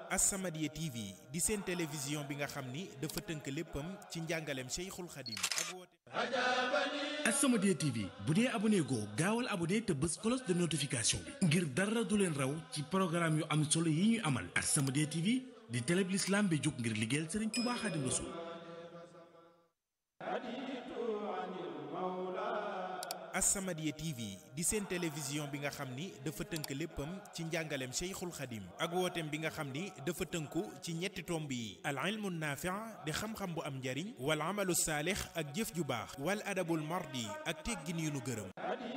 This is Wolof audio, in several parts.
As-Samadiyya TV di seen télévision bi nga xam ni dafa tënk léppam ci njàngaleem Cheikhul Khadim ak woote As-Samadiyya TV bu dee abonné goo gaawal abonné te bës cloche de notification bi ngir dara du leen raw ci programme yu am solo yi ñuy amal As-Samadiyya TV di télé bi l'islam bi jóg ngir liggéeyal Serigne Touba Khadim Rassoul As-Samadiyya TV di seen télévision bi nga xam ni dafa tënk léppam ci njàngaleem Cheikhul Khadim ak wooteem bi nga xam ni dafa tënku ci ñetti tomb yi al ilmu naafi' di xam-xam bu am njariñ wal amalu saalix ak jëf ju baax wal adabul mardi ak teggin yu nu gërëm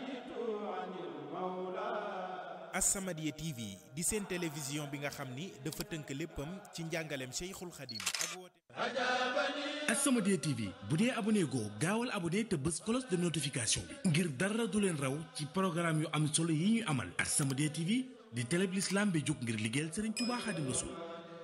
As-Samadiyya TV di seen télévision bi nga xam ni dafa tënk léppam ci njàngaleem Cheikhul Khadim ak wooteem As-Samadiyya TV bu dee abonné goo gaawal abonné te bës cloche de notification bi ngir dara du leen raw ci programme yu am solo yi ñuy amal As-Samadiyya TV di télé bi l'islam bi jóg ngir liggéeyal Serigne Touba Khadim Rassoul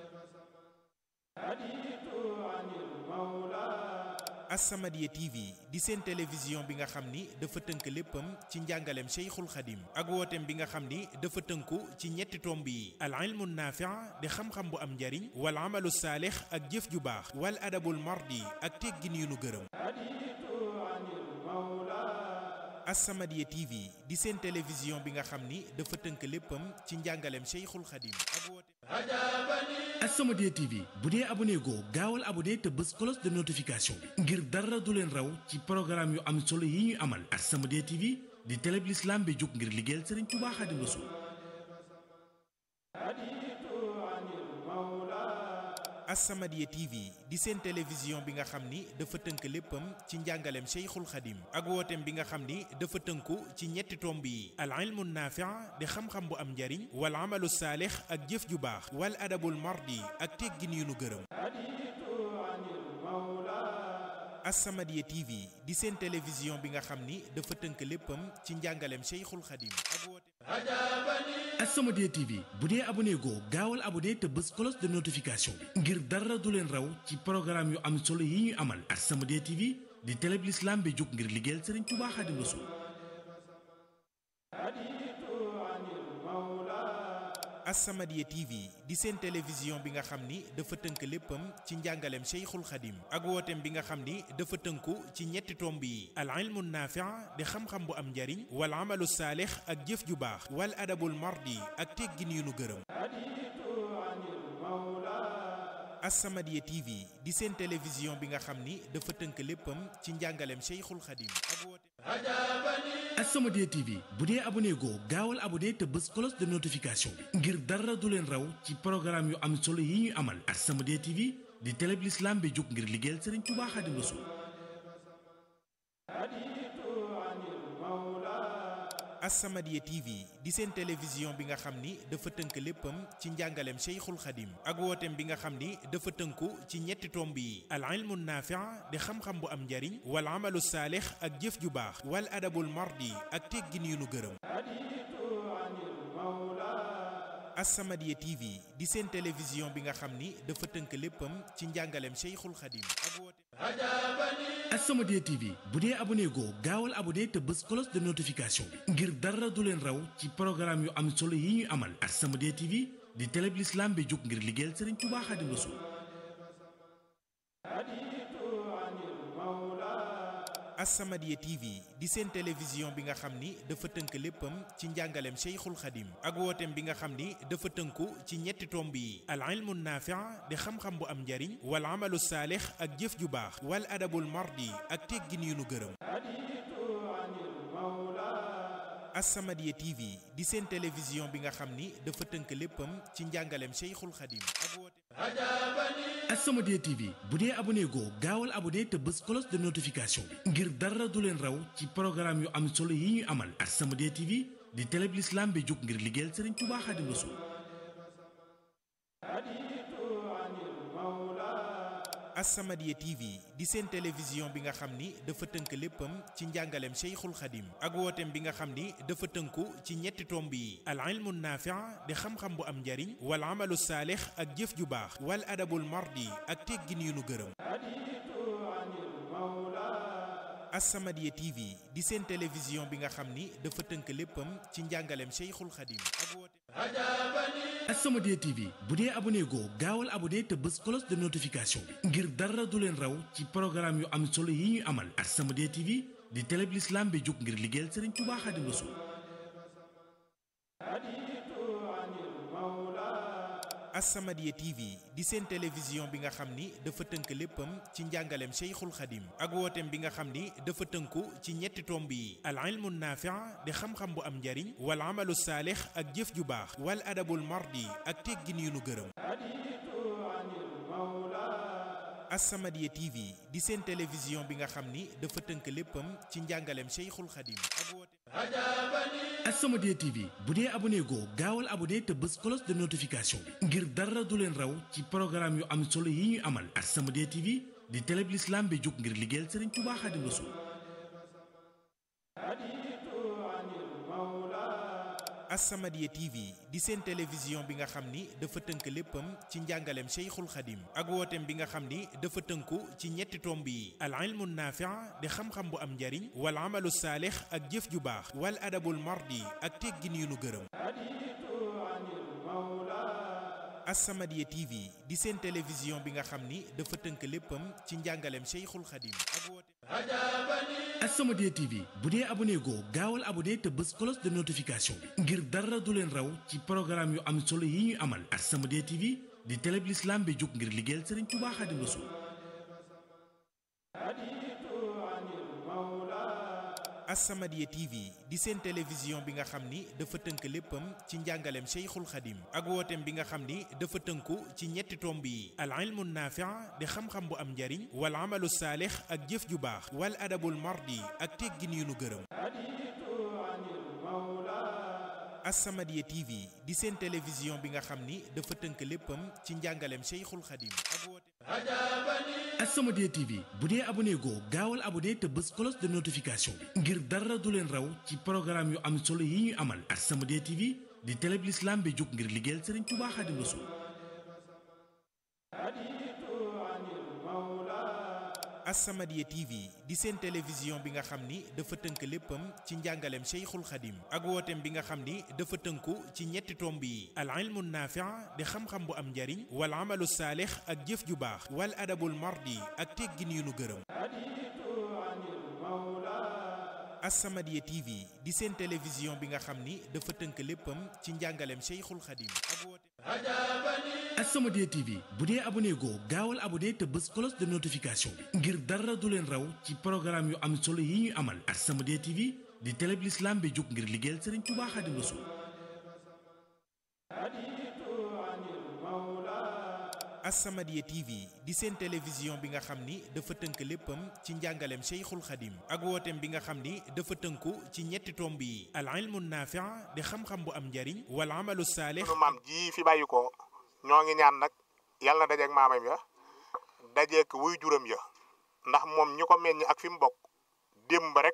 As-Samadiyya TV di seen télévision bi nga xam ni dafa tënk léppam ci njàngaleem Cheikhul Khadim ak wooteem bi nga xam ni dafa tënku ci ñetti tomb yi al ilmu naafi' di xam-xam bu am njariñ wal amalu saalix ak jëf ju baax wal adabul mardi ak teggin yu nu gërëm As-Samadiyya TV di seen télévision bi nga xam ni dafa tënk léppam ci njàngaleem Cheikhul Khadim ak wooteem As-Samadiyya TV bu dee abonné goo gaawal abonné te bës cloche de notification bi ngir dara du leen raw ci programme yu am solo yi ñuy amal As-Samadiyya TV di télé bi l'islam bi jóg ngir liggéeyal Serigne Touba Khadim Rassoul As-Samadiyya TV di seen télévision bi nga xam ni dafa tënk léppam ci njàngaleem Cheikhul Khadim ak wooteem bi nga xam ni dafa tënku ci ñetti tomb yi al ilmu naafi' di xam-xam bu am njariñ wal amalu saalix ak jëf ju baax wal adabul mardi ak teggin yu nu gërëm As-Samadiyya TV di seen télévision bi nga xam ni dafa tënk léppam ci njàngaleem Cheikhul Khadim ak wooteem As-Samadiyya TV bu dee abonné goo gaawal abonné te bës cloche de notification bi ngir dara du leen raw ci programme yu am solo yi ñuy amal As-Samadiyya TV di télé bi l'islam bi jóg ngir liggéeyal Serigne Touba Khadim Rassoul As-Samadiyya TV di seen télévision bi nga xam ni dafa tënk léppam ci njàngaleem Cheikhul Khadim ak wooteem bi nga xam ni dafa tënku ci ñetti tomb yi al ilmu naafi' di xam-xam bu am njariñ wal amalu saalix ak jëf ju baax wal adabul mardi ak teggin yu nu gërëm As-Samadiyya TV di seen télévision bi nga xam ni dafa tënk léppam ci njàngaleem Cheikhul Khadim ak wooteem As-Samadiyya TV bu dee abonné goo gaawal abonné te bës cloche de notification bi ngir dara du leen raw ci programme yu am solo yi ñuy amal As-Samadiyya TV di télé bi l'islam bi jóg ngir liggéeyal Serigne Touba Khadim Rassoul As-Samadiyya TV di seen télévision bi nga xam ni dafa tënk léppam ci njàngaleem Cheikhul Khadim ak wooteem bi nga xam ni dafa tënku ci ñetti tomb yi al ilmu naafi' di xam-xam bu am njariñ wal amalu saalix ak jëf ju baax wal adabul mardi ak teggin yu nu gërëm As-Samadiyya TV di seen télévision bi nga xam ni dafa tënk léppam ci njàngaleem Cheikhul Khadim ak wooteem As-Samadiyya TV bu dee abonné goo gaawal abonné te bës cloche de notification bi ngir dara du leen raw ci programme yu am solo yi ñuy amal As-Samadiyya TV di télé bi l'islam bi jóg ngir liggéeyal Serigne Touba Khadim Rassoul As-Samadiyya TV di seen télévision bi nga xam ni dafa tënk léppam ci njàngaleem Cheikhul Khadim ak wooteem bi nga xam ni dafa tënku ci ñetti tomb yi al ilmu naafi' di xam-xam bu am njariñ wal amalu saalix ak jëf ju baax wal adabul mardi ak teggin yu nu gërëm As-Samadiyya TV di seen télévision bi nga xam ni dafa tënk léppam ci njàngaleem Cheikhul Khadim ak wooteem As-Samadiyya TV bu dee abonné goo gaawal abonné te bës cloche de notification bi ngir dara du leen raw ci programme yu am solo yi ñuy amal As-Samadiyya TV di télé bi l'islam bi jóg ngir liggéeyal Serigne Touba Khadim Rassoul As-Samadiyya TV di seen télévision bi nga xam ni dafa tënk léppam ci njàngaleem Cheikhul Khadim ak wooteem bi nga xam ni dafa tënku ci ñetti tomb yi al ilmu naafi' di xam-xam bu am njariñ wal amalu saalix ak jëf ju baax wal adabul mardi ak teggin yu nu gërëm As-Samadiyya TV di seen télévision bi nga xam ni dafa tënk léppam ci njàngaleem Cheikhul Khadim ak wooteem As-Samadiyya TV bu dee abonné goo gaawal abonné te bës cloche de notification bi ngir dara du leen raw ci programme yu am solo yi ñuy amal As-Samadiyya TV di télé bi l'islam bi jóg ngir liggéeyal Serigne Touba Xaadimu Rasuul As-Samadiyya TV di seen télévision bi nga xam ni dafa tënk léppam ci njàngaleem Cheikhul Khadim ak wooteem bi nga xam ni dafa tënku ci ñetti tomb yi al ilmu naafi' di xam-xam bu am njariñ wal amalu saalix ak jëf ju baax wal adabul mardi ak teggin yu nu gërëm As-Samadiyya TV di seen télévision bi nga xam ni dafa tënk léppam ci njàngaleem Cheikhul Khadim ak wooteem As-Samadiyya TV bu dee abonné goo gaawal abonné te bës cloche de notification bi ngir dara du leen raw ci programme yu am solo yi ñuy amal As-Samadiyya TV di télé bi l'islam bi jóg ngir liggéeyal Serigne Touba Xaadimu Rasuul As-Samadiyya TV di seen télévision bi nga xam ni dafa tënk léppam ci njàngaleem Cheikhul Khadim ak wooteem bi nga xam ni dafa tënku ci ñetti tomb yi al ilmu naafi' di xam-xam bu am njariñ wal amalu saalix ak jëf ju baax wal adabul mardi ak teggin yu nu gërëm As-Samadiyya TV di seen télévision bi nga xam ni dafa tënk léppam ci njàngaleem Cheikhul Khadim ak wooteem As-Samadiyya TV bu dee abonné goo gaawal abonné te bës cloche de notification bi ngir dara du leen raw ci programme yu am solo yi ñuy amal As-Samadiyya TV di télé bi l'islam bi jóg ngir liggéeyal Serigne Touba Xaadimu Rasuul As-Samadiyya TV di seen télévision bi nga xam ni dafa tënk léppam ci njàngaleem Cheikhul Khadim ak wooteem bi nga xam ni dafa tënku ci ñetti tomb yi al ilmu naafi' di xam-xam bu am njariñ wal amalu saalix ak jëf ju baax wal adabul mardi ak teggin yu nu gërëm As-Samadiyya TV di seen télévision bi nga xam ni dafa tënk léppam ci njàngaleem Cheikhul Khadim ak wooteem As-Samadiyya TV bu dee abonné goo gaawal abonné te bës cloche de notification bi ngir dara du leen raw ci programme yu am solo yi ñuy amal As-Samadiyya TV di télé bi l'islam bi jóg ngir liggéeyal Serigne Touba Xaadimu Rasuul As-Samadiyya TV di seen télévision bi nga xam ni dafa tënk léppam ci njàngaleem Cheikhul Khadim ak wooteem bi nga xam ni dafa tënku ci ñetti tomb yi al ilmu naafi' di xam-xam bu am njariñ wal amalu saalix ak jëf ju baax wal adabul mardi ak teggin yu nu gërëm As-Samadiyya TV di seen télévision bi nga xam ni dafa tënk léppam ci njàngaleem Cheikhul Khadim ak wooteem As-Samadiyya TV bu dee abonné goo gaawal abonné te bës cloche de notification bi ngir dara du leen raw ci programme yu am solo yi ñuy amal As-Samadiyya TV di télé bi l'islam bi jóg ngir liggéeyal Serigne Touba Xaadimu Rasuul As-Samadiyya TV di seen télévision bi nga xam ni dafa tënk léppam ci njàngaleem Cheikhul Khadim ak wooteem bi nga xam ni dafa tënku ci ñetti tomb yi al ilmu naafi' di xam-xam bu am njariñ wal amalu saalix sunu maam ji fi bàyyi ko ñoo ngi ñaan nag yàlla na dajeeg maamam ya dajeeg wuy juram ya ndax moom ñi ko meññ ak fi mu bokk démb rek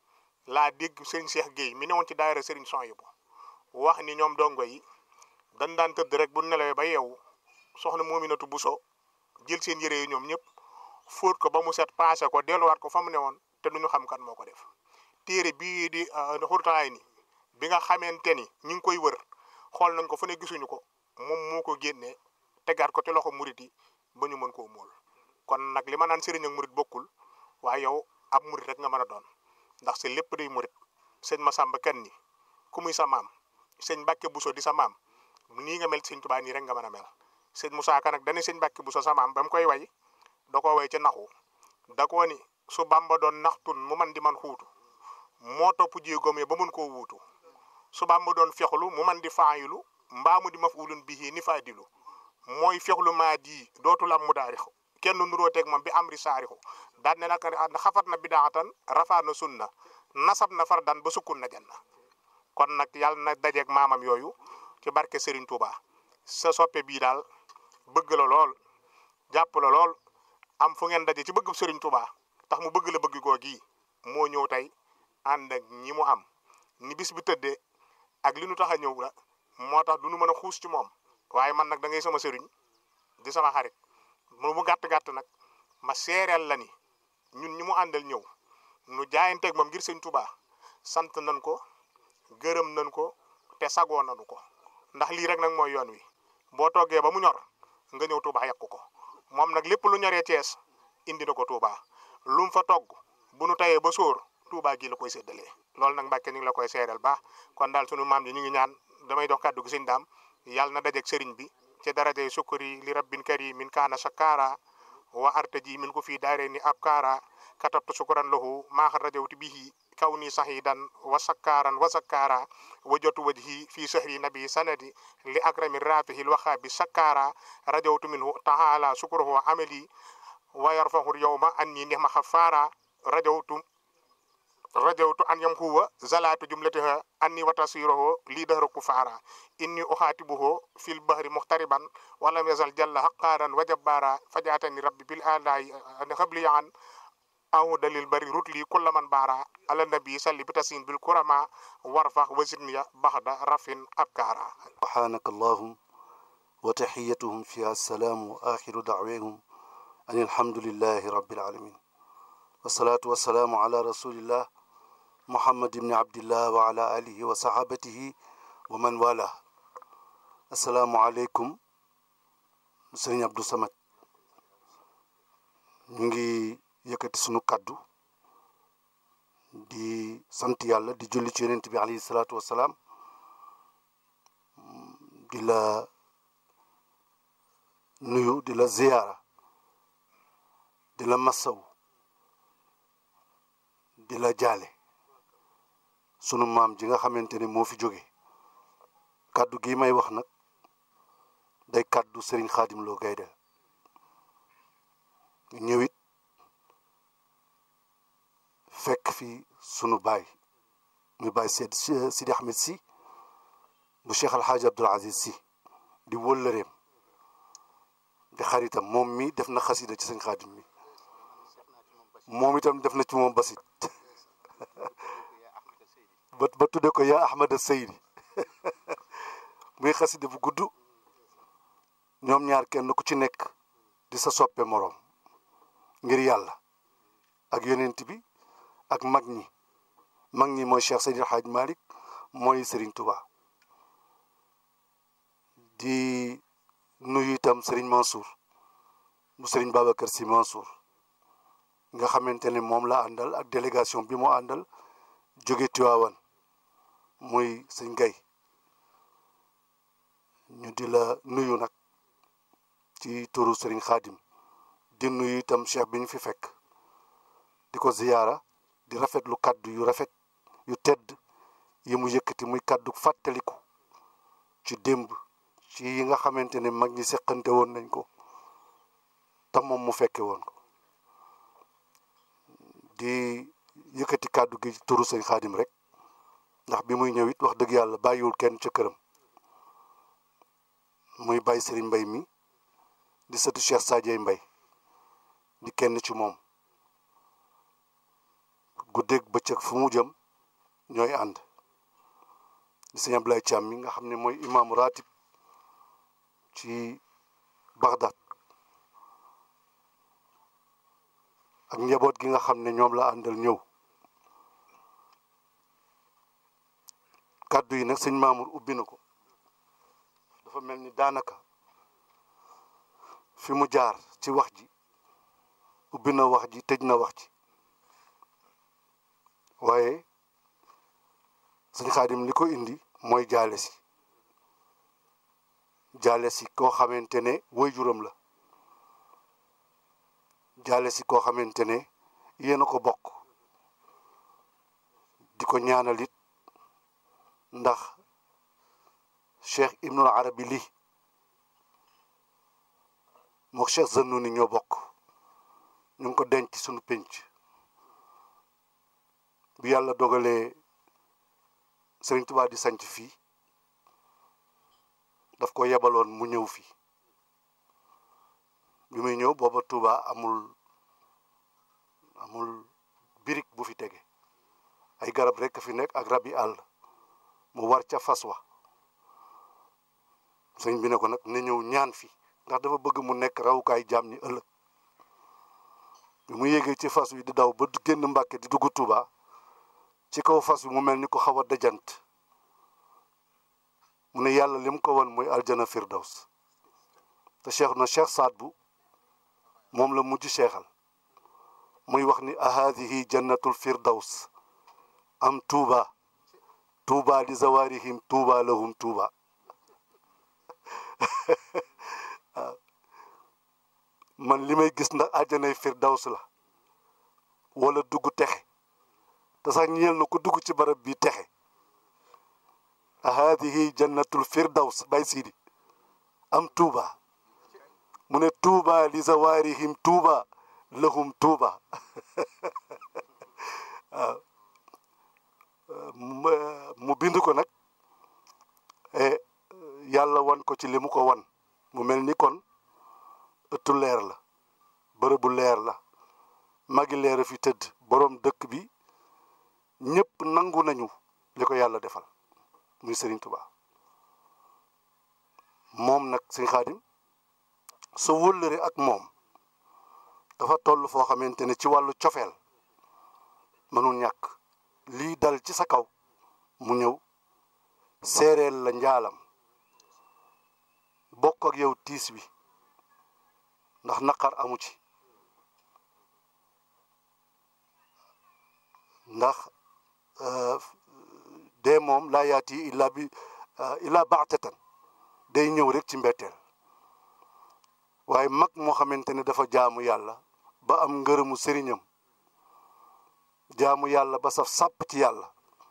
laa dégg sëriñ Cheikh Guèye mi newoon ci daayira sëriñ Souhaïbou wax ni ñoom dongo yi dañ daan tëdd rek bu nelawee ba yeewu soxna Moominatu Buso jël seen yére yi ñoom ñëpp fóot ko ba mu set paase ko delluwaat ko fa mu newoon te duñu xam kan moo ko def téere bii di xurtalaay ni bi nga xamante ni ñu ngi koy wër xool nañ ko fu ne gisuñu ko moom moo ko génnee tegaat ko ci loxo murit yi ba ñu mën koo móol kon nag li ma naan sëriñ ak murit bokkul waaye yow ab murit rek nga mën a doon ndax si lépp day murit sëñ Masamba kenn ni ku muy sa maam sëñ Mbàkke Buso di sa maam nii nga mel sëñ Tuubaa nii rek nga mën a mel sëñ Musaa Ka nag dana sëñ Mbàkke Buso sa maam ba mu koy way da ko way ci naxu da koo ni su Bamba doon naxtun mu man di man xuutu moo topp jéegoom yi ba mun koo wuutu su Bamba doon fexlu mu man di faayilu mbaa mu di mafulun bihi ni faadilu mooy fexlu maa di dootul am mu daarixu kenn nuroo teg moom bi amri saarixu daan ne nag xafat na bidaatan rafaa na sunna nasab na fardan ba sukkun na janna kon nag yàlla na dajeeg maamam yooyu ci barke Serigne Touba sa soppe bii daal bëgg la lool jàpp la lool am fu ngeen daje ci bëgg Serigne Touba tax mu bëgg la bëgg goo gii moo ñëw tey ànd ak ñi mu am ni bis bi tëddee ak li nu tax a ñëw la moo tax du nu mën a xuus ci moom waaye man nag da ngay sama sëriñ di sama xarit mu gàtt gàtt nag ma seereel la ni ñun ñi mu àndal ñëw nu jaayanteeg moom ngir sëñ Touba sant nañ ko gërëm nañ ko te sagoo nañu ko ndax lii rek nag mooy yoon wi boo toggee ba mu ñor nga ñëw Touba yàqu ko moom nag lépp lu ñoree Thiès indi na ko Touba lu mu fa togg bu nu tayee ba sóor Touba gi la koy séddalee loolu nag Mbàkke ñu ngi la koy seedal baax kon daal sunu maam ji ñu ngi ñaan damay dox kàddu gi sëñ daam yàlla na dajeeg sëriñ bi ci darajay sukkuri li rabbin karimin min kaana shakara wa artaji min ko fii daare ni ab kaara katabtu sukuran lahu maaxa rajawti bihi kaw ni sahidan wa sakkaaran wa sakkaara wajatu wajhi fi sahri nabi sanadi li akrami rafihi lwahabi sakkaara rajawtu minhu taala sukruhu amali wa yarfahu yawma anni nihma xafaara rajawtu rajawtu an yamhuwa zalatu jumlatiha anni wa tasiruhu li dahru kufaara inni uxaatibuhu fil bahri muxtariban walam yazal jalla haqqaaran wa jabbaara fajaatani rabbi bil alaayi xabli an aw dalil bari rutli kulla man baara ala nabi salli bi tasin bil kurama warfax wasidniya baxda rafin abkaara subhanaka allahum wa taxiyatuhum fiha assalaamu wa axiru dacweehum an alhamdulillahi rabbil alamin wasalaatu wasalaamu ala rasulillah muhammad ibni abdillah wa ala alihi wa sahabatihi wa man wala assalaamu aleykum sëriñ Abdou Samad ñu ngi yëkkati sunu kaddu di sant yàlla di julli ci yonent bi alayhi salaatu wasalaam di la nuyu di la ziyaara di la massaw di la jaale sunu maam ji nga xamante ne moo fi jóge kaddu gi may wax nag day kaddu Serigne Khadim Lo Gaydel ñëwit fekk fi sunu baay muy baay Seydi Sidi Ahmed si bu Cheikh Alhaaji Abdoul Aziz si di wëllëreem di xaritam moom mi def na xasida ci sëñ Xaadim mi moom itam def na ci moom basit ba ba tudde ko yaa Ahmada Seydi muy xasida bu gudd ñoom ñaar kenn ku ci nekk di sa soppe moroom ngir yàlla ak yonent bi ak mag ñi mag ñi mooy Cheikh Seydi El Hadj Malick mooy Serigne Touba di nuyu itam Serigne Mansour bu Serigne Babacar Sy Mansour nga xamante ne moom la àndal ak délégation bi mu àndal jóge Tiwaawan muy sëñ Gay ñu di la nuyu nag ci turu Serigne Khadim di nuyu itam cheikh bi ñu fi fekk di ko ziyaara di rafetlu kàddu yu rafet yu tedd yi mu yëkkati muy kàddu fàttaliku ci démb ci yi nga xamante ne mag ñi seqante woon nañ ko te moom mu fekke woon ko di yëkkati kàddu gi turu sëñ xaadim rek ndax bi muy ñëw it wax dëgg yàlla bàyyiwul kenn ca këram muy bàyyi sëriñ mbay mi di sëtu Cheikh Sadio Mbay di kenn ci moom guddeeg bëccëg fu mu jëm ñooy ànd di sëñ Ablaye Thiam mi nga xam ne mooy imaamu ratib ci Bagdad ak njaboot gi nga xam ne ñoom la àndal ñëw kàddu yi nag sëñ Mamour ubbi na ko dafa mel ni daanaka fi mu jaar ci wax ji ubbi na wax ji tëj na wax ji waaye sëñ Xaadim li ko indi mooy jaale si jaale si koo xamante ne waajuram la jaale si koo xamante ne yéen a ko bokk di ko ñaanal it ndax cheikh ibnul arabi li mook cheikh Zannuni ñoo bokk ñu ngi ko denc sunu pénc bi yàlla dogalee Sëriñ Tuubaa di sanc fii daf ko yebaloon mu ñëw fii bi muy ñëw booba Touba amul amul birig bu fi tege ay garab rekk fi nekk ak rabi àll mu war ca fas wa sëñ bi ne ko nag ne ñëw ñaan fi ndax dafa bëgg mu nekk rawukaay jaam ñi ëllëg bi mu yéegee ci fas wi di daw ba génn Mbàkke di dugg Touba ci kaw fas wi mu mel ni ko xaw a dajant mu ne yàlla lim ko won mooy aljana firdaws te cheikh na cheikh saad bu moom la mujj cheikhal muy wax ni ahadihi jannatul firdaws am tuuba tuuba li zawarihim tuuba lahum tuuba man li may gis ndax àjjanay firdaws la wala dugg texe te sax ñeel na ko dugg ci barab bi texe hadihi jannatul firdaws bay siidi am tuuba mu ne tuuba li zawarihim tuuba lahum tuuba waaw mu bind ko nag yàlla wan ko ci li mu ko wan mu mel ni kon ëttu leer la bërëbu leer la magi leer a fi tëdd boroom dëkk bi ñëpp nangu nañu li ko yàlla defal muy Serigne Touba moom nag sëñ Xaadim sa wëllëre ak moom dafa toll foo xamante ne ci wàllu cofeel mënul ñàkk lii dal ci sa kaw mu ñëw seereel la njaalam bokk ak yow tiis wi ndax naqar amu ci ndax dee moom laa yaati illa bi illa baxtatan day ñëw rek ci mbetteel waaye mag moo xamante ne dafa jaamu yàlla ba am ngërëmu sëriñam jaamu yàlla ba saf sàpp ci yàlla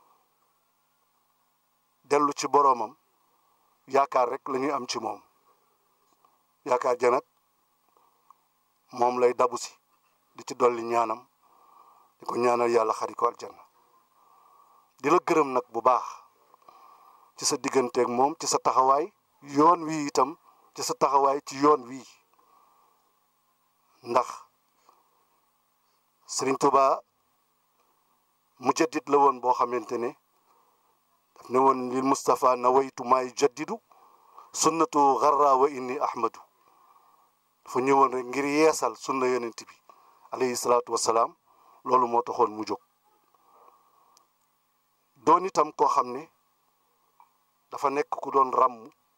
dellu ci boroomam yaakaar rek la ñuy am ci moom yaakaar ja nag moom lay dabu si di ci dolli ñaanam di ko ñaanal yàlla xari ko aljanna di la gërëm nag bu baax ci sa digganteeg moom ci sa taxawaay yoon wii itam ci sa taxawaay ci yoon wii ndax Sëriñ Tuubaa mujaddid la woon boo xamante ne daf ne woon lil Mustafa nawaytu maay jaddidu sunnatu garra wa inni ahmadu dafa ñëwoon rek ngir yeesal sunna yonent bi alayhi salaatu wasalaam loolu moo taxoon mu jóg doon itam koo xam ne dafa nekk ku doon ràmm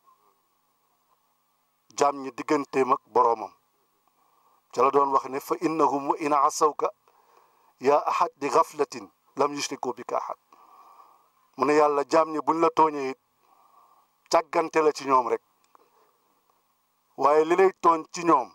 jaam ñi digganteem ak boroomam ca la doon wax ne fa innahum wa in asawka yaa ahad di gaflatin lam yushriku bika ahad mu ne yàlla jaam ñi buñ la tooñee it càggante la ci ñoom rek waaye li lay tooñ ci ñoom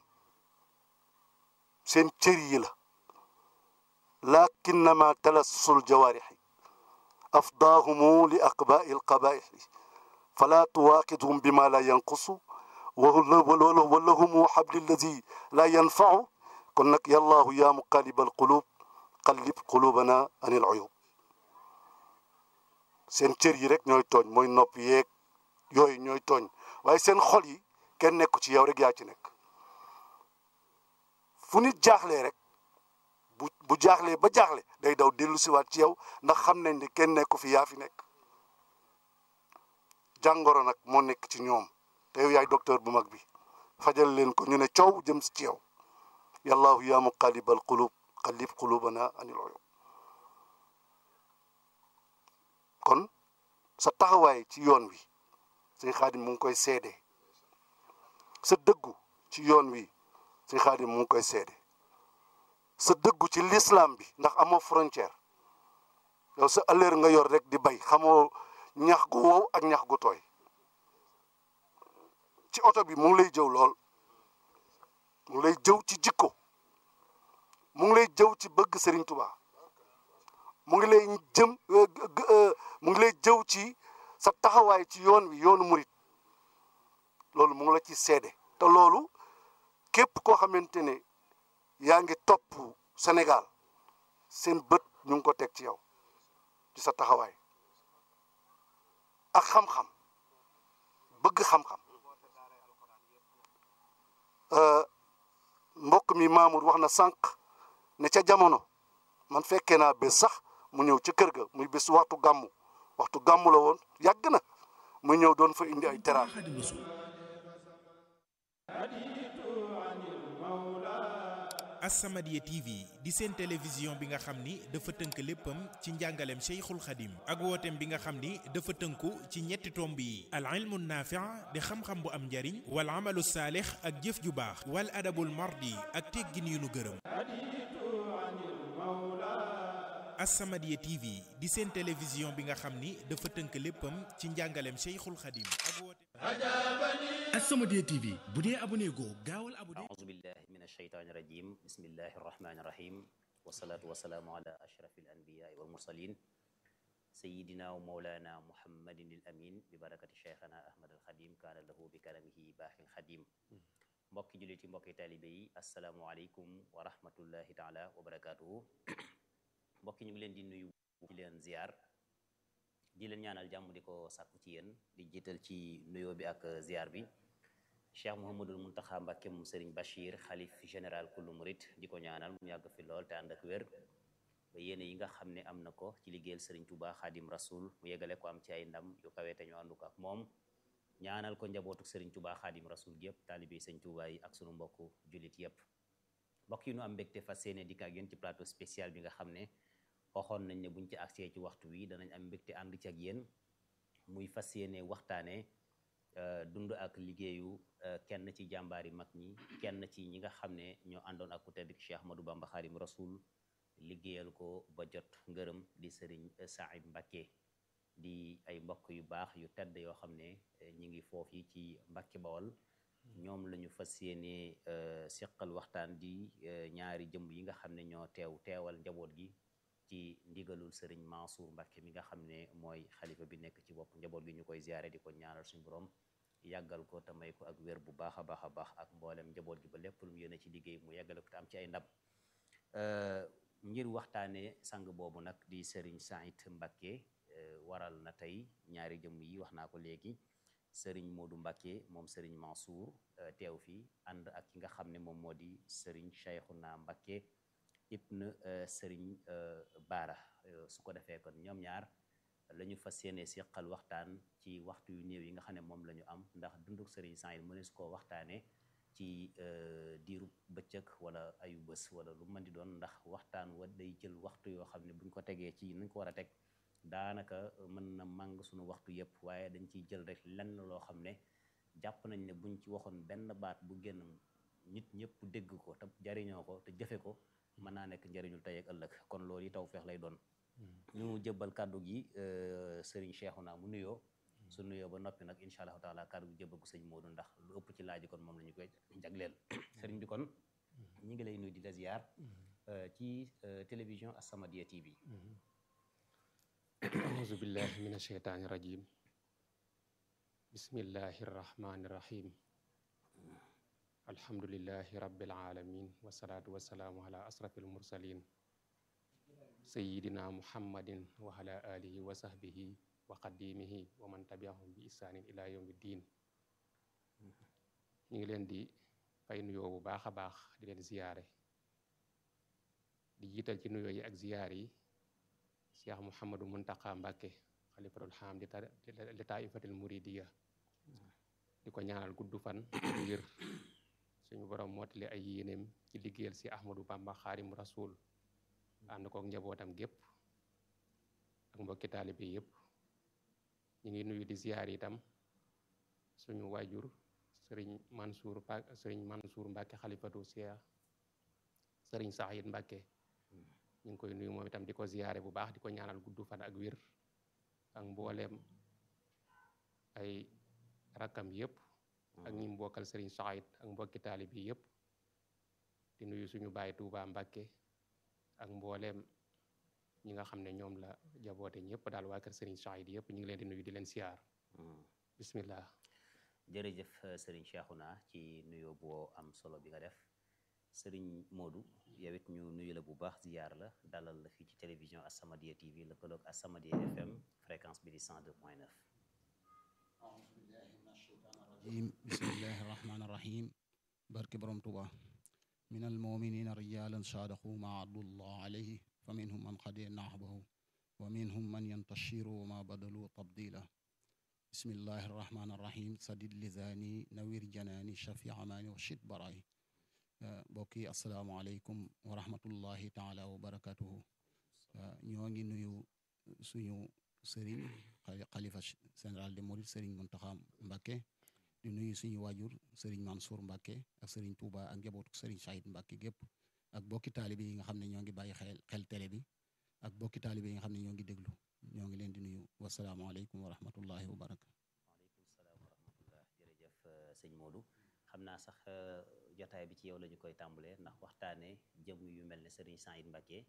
seen cër yi la lakinnama talassul jawaarixi afdaahumu li aqbaai alqabaixi fala tuwaaqidhum bima la yanqusu walahumu xabli alladi la yanfacu kon nag yallaahu yaa muqalliba alqulub qallib qulubana an il uyub seen cër yi rek ñooy tooñ mooy nopp yeeg yooyu ñooy tooñ waaye seen xol yi kenn nekku ci yow rek yaa ci nekk fu nit jaaxlee rek bu bu jaaxlee ba jaaxle day daw dellu siwaat ci yow ndax xam nañ ne kenn nekku fi yaa fi nekk jàngoro nag moo nekk ci ñoom te yow yaay docteur bu mag bi fajal leen ko ñu ne coow jëm si ci yow yallaahu yaa muqallibal qulub qallib qulubana anil uyub kon sa taxawaay ci yoon wi sëñ xaadim mu ngi koy seede sa dëggu ci yoon wi sëñ xaadim mu ngi koy seede sa dëggu ci l'islam bi ndax amoo frontière yow sa ëllëer nga yor rek di bay xamoo ñax gu wow ak ñax gu tooy ci oto bi mu ngi lay jëw lool mu ngi lay jëw ci jikko mu ngi lay jëw ci bëgg Serigne Touba mu ngi lay jëm mu ngi lay jëw ci sa taxawaay ci yoon wi yoonu murit loolu mu ngi la ci seede te loolu képp koo xamante ne yaa ngi topp Sénégal seen bët ñu ngi ko teg ci yow ci sa taxawaay ak xam-xam bëgg xam-xam mbokk mi Mamour wax na sànq ne ca jamono man fekkee naa bés sax mu ñëw ca kër ga muy bés waxtu gàmmu waxtu gàmmu la woon yàgg na muy ñëw doon fa indi ay teraanga As-Samadiyya TV di seen télévision bi nga xam ni dafa tënk léppam ci njàngaleem Cheikhul Khadim ak wooteem bi nga xam ni dafa tënku ci ñetti tomb yi al ilmu naafi' di xam-xam bu am njariñ wal amalu saalix ak jëf ju baax wal adabul mardi ak teggin yu nu gërëm As-Samadiyya TV di seen télévision bi nga xam ni dafa tënk léppam ci njàngaleem Cheikhul Khadim ak wooteem As-Samadiyya TV bu dee abonné goo gaawal abonné أعوذ بالله من الشيطان الرجيم بسم الله الرحمن الرحيم والصلاة والسلام على أشرف الأنبياء والمرسلين سيدنا ومولانا محمد الأمين ببركة شيخنا أحمد الخديم كان له بكلامه باح الخديم mbokki jullit yi mbokki taalibe yi asalaamualeykum wa rahmatullahi taala wa barakaatuhu mbokki ñu ngi leen di nuyu di leen ziar di leen ñaanal jàmm di ko sàkku ci yéen di jiital ci nuyoo bi ak ziar bi cheikh Mouhamadul Muntaxa Mbàkke moom Serigne Bachir xalif général kullu murit di ko ñaanal mu yàgg fi lool te ànd ak wér ba yéene yi nga xam ne am na ko ci liggéeyal Serigne Touba Xaadim Rasul mu yegale ko am ci ay ndam yu kawe te ñu àndu ko ak moom ñaanal ko njabootuk Serigne Touba Xaadim Rasul gi yëpp taalibe Serigne Touba yi ak sunu mbokku jullit yëpp mbokk yi nu am mbégte fas yéene dikk ak yéen ci plateau spécial bi nga xam ne waxoon nañ ne buñ ci agsee ci waxtu wi danañ am mbégte ànd ci ak yéen muy fas yéene waxtaane dund ak liggéeyu kenn ci jàmbaari mag ñi kenn ci ñi nga xam ne ñoo àndoon ak ku tedd Cheikh Ahmadou Bamba Xaadim Rasul liggéeyal ko ba jot ngërëm di sëriñ Saïd Mbacké di ay mbokk yu baax yu tedd yoo xam ne ñi ngi foofu yi ci Mbacké Bawol ñoom la ñu fas yéene seqal waxtaan di ñaari jëmm yi nga xam ne ñoo teew teewal njaboot gi ci ndigalul sëriñ Mansour Mbacké mi nga xam ne mooy xalifa bi nekk ci bopp njaboot gi ñu koy ziyaare di ko ñaanal suñu borom yàggal ko te may ko ak wér bu baax a baax a baax ak mboolem njaboot gi ba lépp lu mu yéene ci liggéey mu yàggale ko te am ci ay ndab ngir waxtaane sang boobu nag di sëriñ Saïd Mbacké waral na tey ñaari jëmm yi wax naa ko léegi sëriñ Modou Mbacké moom sëriñ Mansour teew fi ànd ak ki nga xam ne moom moo di sëriñ Cheikhouna Mbacké ibn sëriñ Baara su ko defee kon ñoom ñaar la ñu fas yéene seqal waxtaan ci waxtu yu néew yi nga xam ne moom la ñu am ndax dunduk sëriñ Saïd mënees koo waxtaane ci diiru bëccëg wala ayu bés wala lu mën di doon ndax waxtaan wa day jël waxtu yoo xam ne buñ ko tegee ci nañ ko war a teg daanaka mën na màng suñu waxtu yépp waaye dañ ciy jël rek lenn loo xam ne jàpp nañ ne buñ ci waxoon benn baat bu génn nit ñëpp dégg ko te jariñoo ko te jëfe ko mën naa nekk njëriñul tey ak ëllëg kon loolu yi taw feex lay doon ñu jëbbal kàddu gi sëriñ Cheikhouna mu nuyoo su nuyoo ba noppi nag incha allahu taala kàddu gi jëbbal ko sëñ Modou ndax lu ëpp ci laaj kon moom la ñu koy jagleel sëriñ bi kon ñi ngi lay nuyu di la ziar ci télévision As-Samadiyya TV auzu billahi min asheytaani rajim bismillahi rrahmani rrahim alhamdulillahi rabbil alamin wasalaatu wasalaamu ala asrafil mursalin sayidina muhammadin wa ala alihi wa sahbihi wa qadimihi wa man tabiahum bi isaanin ila yawmi ddin ñu ngi leen di fay nuyoo bu baax a baax di leen ziyaare di jiital ci nuyoo yi ak ziyaar yi cheikh mouhamadou muntaka mbàkke xalifatul xam li taifatil muridiya di ko ñaanal gudd fan wér suñu borom mootali ay yéeneem ci liggéeyal si ahmadou bamba xaarim rasul ànd kook njabootam gépp ak mbokki taalibe yépp ñu ngi nuyu di ziyaar itam suñu waajur sëriñ mansour sëriñ mansour mbàkke xalifatu cheikh sëriñ saxid mbàkke ñu ngi koy nuyu moom itam di ko ziyaare bu baax di ko ñaanal gudd fan ak wér ak mbooleem ay rakkam yépp ak ñi mbokkal sëriñ Saïd ak mbokki taalib yi yépp di nuyu suñu baay Tuuba Mbàkke ak mbooleem ñi nga xam ne ñoom la jaboote ñëpp daal waa kër sëriñ Saïd yépp ñu ngi leen di nuyu di leen siyaar bismillah jërëjëf sëriñ Cheikhouna ci nuyoo boo am solo bi nga def sëriñ Modou yow it ñu nuyu la bu baax ziyaar la dalal la fii ci télévision As-Samadiyya TV lëkkaloog As-Samadiyya FM fréquence bi di 102.9 الرجيم بسم الله الرحمن الرحيم بارك برم توبا من المؤمنين رجالا صادقوا ما عدوا الله عليه فمنهم من قد نعبه ومنهم من ينتشر وما بدلوا تبديلا بسم الله الرحمن الرحيم سدد لساني نوير جناني شفيع عماني وشد براي mbokk yi asalaamaaleykum wa rahmatullahi taala wa barakatuhu ñoo ngi nuyu suñu sëriñ xalifa général de Mouride sëriñ Muntaxa Mbàkke di nuyu suñu waajur sëriñ Mansour Mbàkke ak sëriñ Touba ak njabootu sëriñ Saïd Mbàkke gépp ak bokki taalibe yi nga xam ne ñoo ngi bàyyi xel xel télé bi ak bokki taalibe yi nga xam ne ñoo ngi déglu ñoo ngi leen di nuyu wasalaamaaleykum wa rahmatullahi wa barakatu waaleykum salaam wa rahmatullah jërëjëf sëñ Modou xam naa sax jotaay bi ci yow la ñu koy tàmbalee ndax waxtaanee jëm yu mel ne sëriñ Saïd Mbàkke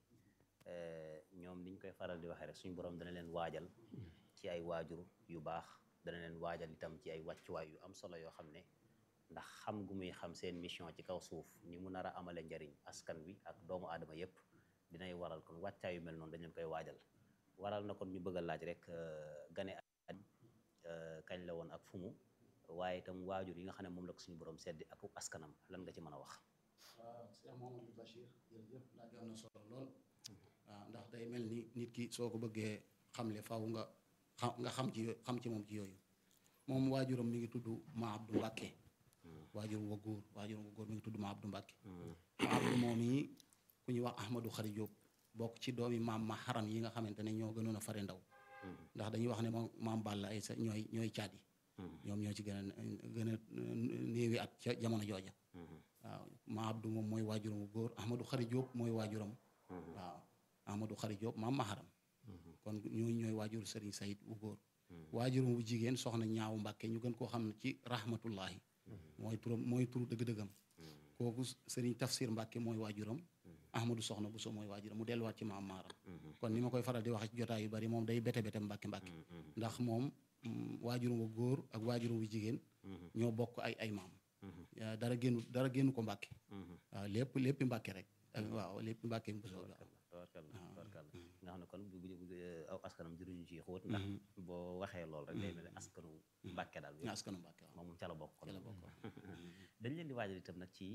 ñoom niñ koy faral di waxee rek suñu borom dana leen waajal ci ay waajur yu baax dana leen waajal itam ci ay wàccuwaay yu am solo yoo xam ne ndax xam gu muy xam seen mission ci kaw suuf ni mu nar a amale njariñ askan wi ak doomu aadama yépp dinay waral kon wàccaay yu mel noonu dañ leen koy waajal waral na kon ñu bëgg a laaj rek gane at kañ la woon ak fu mu waaye itam waajur yi nga xam ne moom la ko suñu borom seddi ak askanam lan nga ci mën a wax waaw Cheikh Mamadou Bachir jërëjëf laaj am na solo lool waaw ndax day mel ni nit ki soo ko bëggee xamle faaw nga xam nga xam ci xam ci moom ci yooyu moom waajuram mi ngi tudd Ma Abdou Mbàkke waajur wa góor waajuram wa góor mi ngi tudd Ma Abdou Mbàkke Ma Abdou moom yi ku ñuy wax Ahmadou Xari Jóob bokk ci doomi maam ma xaram yi nga xamante ne ñoo gënoon a fare ndaw ndax dañuy wax ne moom maam Balla ay sa ñooy ñooy caat yi ñoom ñoo ci gën a gën a néewi at ca jamono jooja waaw ma Abdou moom mooy waajuram bu góor Ahmadou Xari Jóob mooy waajuram waaw Ahmadou Xari Jóob maam Maharam kon ñooñu ñooy waajur Serigne Sayid bu góor waajuram bu jigéen soxna ñaaw Mbàkke ñu gën koo xam ne ci rahmatullahi mooy turam mooy turu dëgg-dëggam kooku Serigne Tafsir Mbàkke mooy waajuram Ahmadou soxna bu so mooy waajuram mu delluwaat ci maam Maharam kon ni ma koy faral di wax ci jotaay yu bari moom day bete bete Mbàkke Mbàkke ndax moom waajuram bu góor ak waajuram bu jigéen ñoo bokk ay ay maam dara génnu dara génnu ko mbàkke waaw lépp lépp mbàkke rek waaw lépp mbàkke bu soo tabarkalla tabarkalla nga xam ne kon bu aw askanam juruñu ci xóot ndax boo waxee lool rek day mel ne askanu mbàkke daal askanu mbàkke waaw moom ca la bokk kon ca la bokk dañ leen di waajal itam nag ci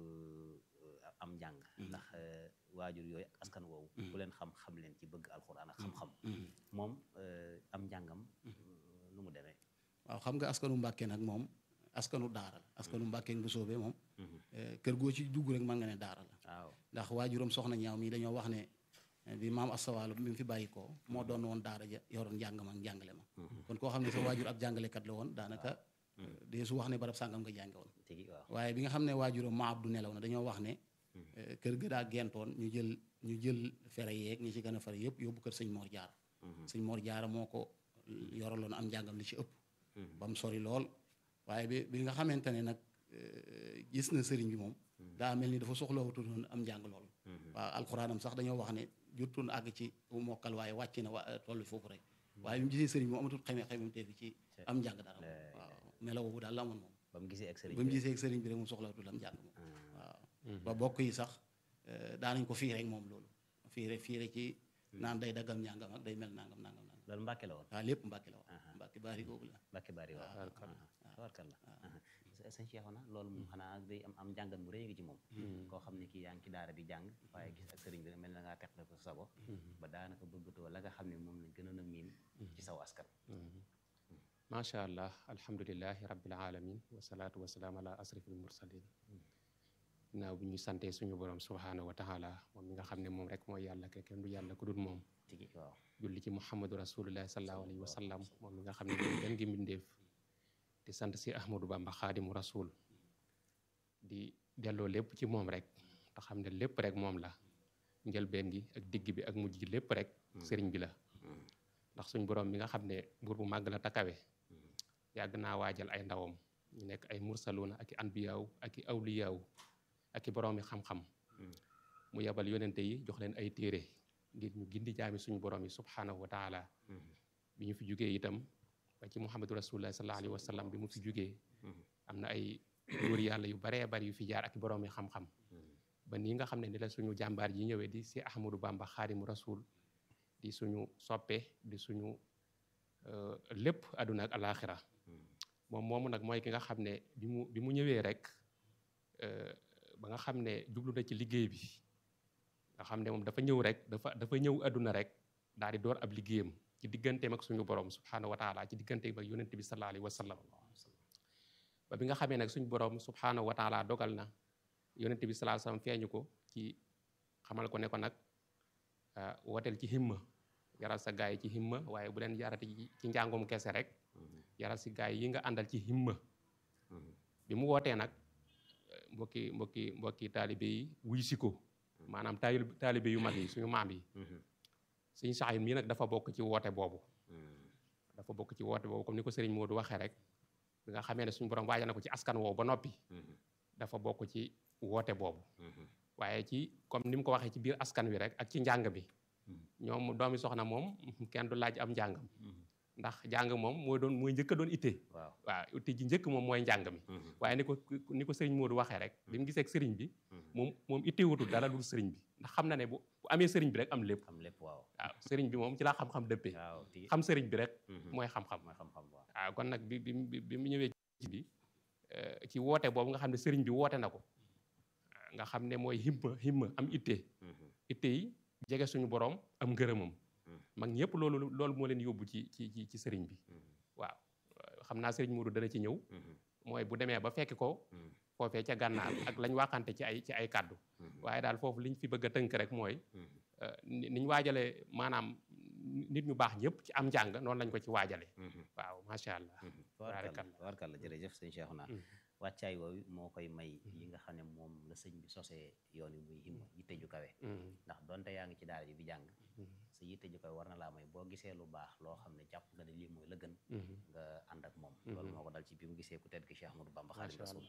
am njàng ndax waajur yooyu ak askan woowu ku leen xam xam leen ci bëgg alxuraan ak xam-xam moom am njàngam nu mu demee waaw xam nga askanu mbàkke nag moom askanu daara la askanu mbàkke bu soobee moom kër goo ci dugg rek mën nga ne daara la waaw ndax waajuram soxna ñaaw mi dañoo wax ne bi maam asawaalo bi mu fi bàyyi ko moo doon woon daara ja yoroon njàng ma njàngale ma kon koo xam ne sa waajur ab jàngalekat la woon daanaka dee su wax ne barab sàngam nga jànge woon tigi waaw waaye bi nga xam ne waajuram ma abdu nelaw na dañoo wax ne kër ga daa gentoon ñu jël ñu jël fere yeeg ñi ci gën a fare yëpp yóbbu kër sëñ Mor Jaara sëñ Mor Jaara moo ko yoraloon am njàngam li ci ëpp ba mu sori lool waaye bi bi nga xamante ne nag gis na sëriñ bi moom daa mel ni dafa soxlawutoon am njàng lool waaw alxuraanam sax dañoo wax ne jottoon àgg ci mokkal waaye wàcc na wa toll foofu rek waaye bi mu gisee sëriñ bi moom amatul xeme xemem teefi ci am njàng dara waaw melaw boobu daal la amoon moom ba mu gisee ak sëriñ ba mu gisee ak sëriñ bi rek moom soxlawutul am njàng moom waaw ba bokk yi sax daanañ ko fii rek moom loolu fii rek fii rek ci naan day daggam njàngam ak day mel nangam nangam nangam loolu mbàkke la woon waaw lépp mbàkke la woon mbàkke baari googu la mbàkke bari waaw tabarkalla sëñ Cheikhouna loolu moom xanaa day am am njàngat mu rëy ngi ci moom koo xam ne kii yaa ngi ci daara di jàng waaye gis ak sëriñ bi mel na ngaa teqle ko sago ba daanaka bëggatoo la nga xam ne moom lañ gënoon a miin ci saw askan macha allah alhamdulilahi rabbil alamin wasalaatu wasalaam ala asrafil mursalin naaw bi ñu santee suñu borom subhaanahu wa taala moom mi nga xam ne moom rek mooy yàlla ke kenn du yàlla ku dul moom tigi waaw julli ci muhammadu rasulullahi sallallahu alayhi wa sallam moom mi nga xam ne mooy gën gi mbindeef di sant si ahmadou bamba xaadimu rasul di delloo lépp ci moom rek te xam ne lépp rek moom la njëlbeen gi ak digg bi ak mujj gi lépp rek sëriñ bi la ndax suñ borom mi nga xam ne buur bu màgg la takawe yàgg naa waajal ay ndawam ñu nekk ay mursaluuna ak i anbiyaaw ak i awliyaaw ak i boroomi xam-xam mu yebal yonente yi jox leen ay téere ngir ñu gindi jaami suñu borom yi subhaanahu wa taala bi ñu fi jugee itam ba ci muhammadu rasulullah sallallahu alayhi wa sallam bi mu fi jugee am na ay góor yàlla yu baree bari yu fi jaar ak i boroomi xam-xam ba nii nga xam ne ni la suñu jàmbaar yi ñëwee di si ahmadou bamba xaadimu rasul di suñu soppe di suñu lépp àdduna ak alaxira moom moomu nag mooy ki nga xam ne bi mu bi mu ñëwee rek ba nga xam ne jublu na ci liggéey bi nga xam ne moom dafa ñëw rek dafa dafa ñëw àdduna rek daal di door ab liggéeyam ci digganteem ak suñu borom subhaanahu wa taala ci digganteem ak yonent bi sallallahu alayhi wa sallam ba bi nga xamee nag suñu borom subhaanahu wa taala dogal na yonent bi sallallahu alayhi wasallam feeñu ko ci xamal ko ne ko nag wooteel ci himma yaral sa gaay yi ci himma waaye bu leen yarati ci njàngum kese rek yaral si gaay yi nga àndal ci himma bi mu wootee nag mbokki mbokki mbokki taalibe yi wuy si ko maanaam taali taalibe yu mag yi suñu maam yi suñu saxin mii nag dafa bokk ci woote boobu dafa bokk ci woote boobu comme ni ko Serigne Modou waxee rek bi nga xamee ne suñu borom waajal na ko ci askan woowu ba noppi dafa bokk ci woote boobu waaye ci comme ni mu ko waxee ci biir askan wi rek ak ci njàng bi ñoom doomi soxna moom kenn du laaj am njàngam ndax njàng moom mooy doon mooy njëkk a doon itte waaw waaw itte ji njëkk moom mooy njàng mi waaye ni ko ni ko sëriñ Modou waxee rek bi mu gisee ak sëriñ bi moom moom itte wutul dara dul sëriñ bi ndax xam na ne bu bu amee sëriñ bi rek am lépp xam lépp waaw waaw sëriñ bi moom ci laa xam-xam dëppee waaw ti xam sëriñ bi rek mooy xam-xam mooy xam-xam waaw waaw kon nag bi bi bi mu ñëwee ci bi ci woote boobu nga xam ne sëriñ bi woote na ko nga xam ne mooy himma himma am itte itte yi jege suñu borom am ngërëmam mag ñëpp loolu loolu moo leen yóbbu ci ci ci ci sëriñ bi waaw xam naa sëriñ Modou dana ci ñëw mooy bu demee ba fekki ko foofee ca gànnaar ak lañ waxante ci ay ci ay kàddu waaye daal foofu liñ fi bëgg a tënk rek mooy niñ waajalee maanaam nit ñu baax ñëpp ci am njàng noonu lañ ko ci waajale waaw macha allah tabaarkalla tabaarkalla jërëjëf sëñ Cheikhouna wàccaay woowu moo koy may yi nga xam ne moom la sëñ bi sosee yoon yi muy himma yitte ju kawe ndax donte yaa ngi ci daara ji di jàng sa yitte ju kawe war na laa may boo gisee lu baax loo xam ne jàpp nga ne lii mooy la gën nga ànd ak moom loolu moo ko dal ci bi mu gisee ku tedd ki Cheikh Ahmadou Bamba Xaadimu Rasuul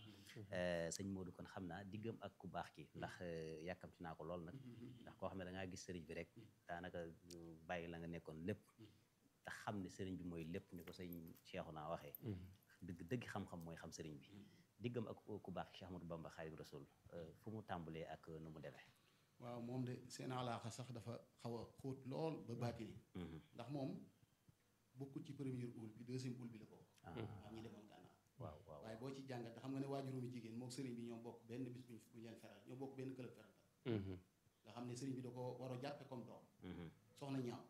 sëñ Modou kon xam naa diggam ak ku baax ki ndax yàkkamti naa ko lool nag ndax koo xam ne da ngaa gis sëriñ bi rek daanaka bàyyi la nga nekkoon lépp te xam ne sëriñ bi mooy lépp ni ko sëñ Cheikhouna waxee dëgg dëgg xam-xam mooy xam sëriñ bi diggam ak ku baax Cheikh Ahmadou Bamba Xaadimu Rasuul fu mu tàmbalee ak nu mu demee waaw moom de seen alaaxa sax dafa xaw a xóot lool ba baatini ndax moom bokkul ci première ul bi deuxième ul bi la bokk am ñi demoon gànnaar waaw waaw waaye boo ci jàngat te xam nga ne waajuróomi jigéen mook sëriñ bi ñoo bokk benn bis buñ buñ leen feral ñoo bokk benn club feral nga xam ne sëriñ bi da ko war a jàppe comme doom soxna ñaaw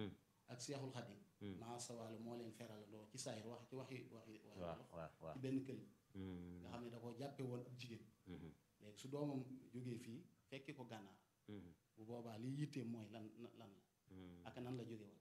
ak seexul xadim maa sawaalu moo leen feralandoo ci saayir wax ci waxi waxi waxi waaw wolof waaw waaw ci benn kël nga xam ne da ko jàppe woon ab jigéen léegi su doomam jógee fii fekki ko gànnaar bu boobaa li yitteem mooy lan lan la ak nan la jóge woon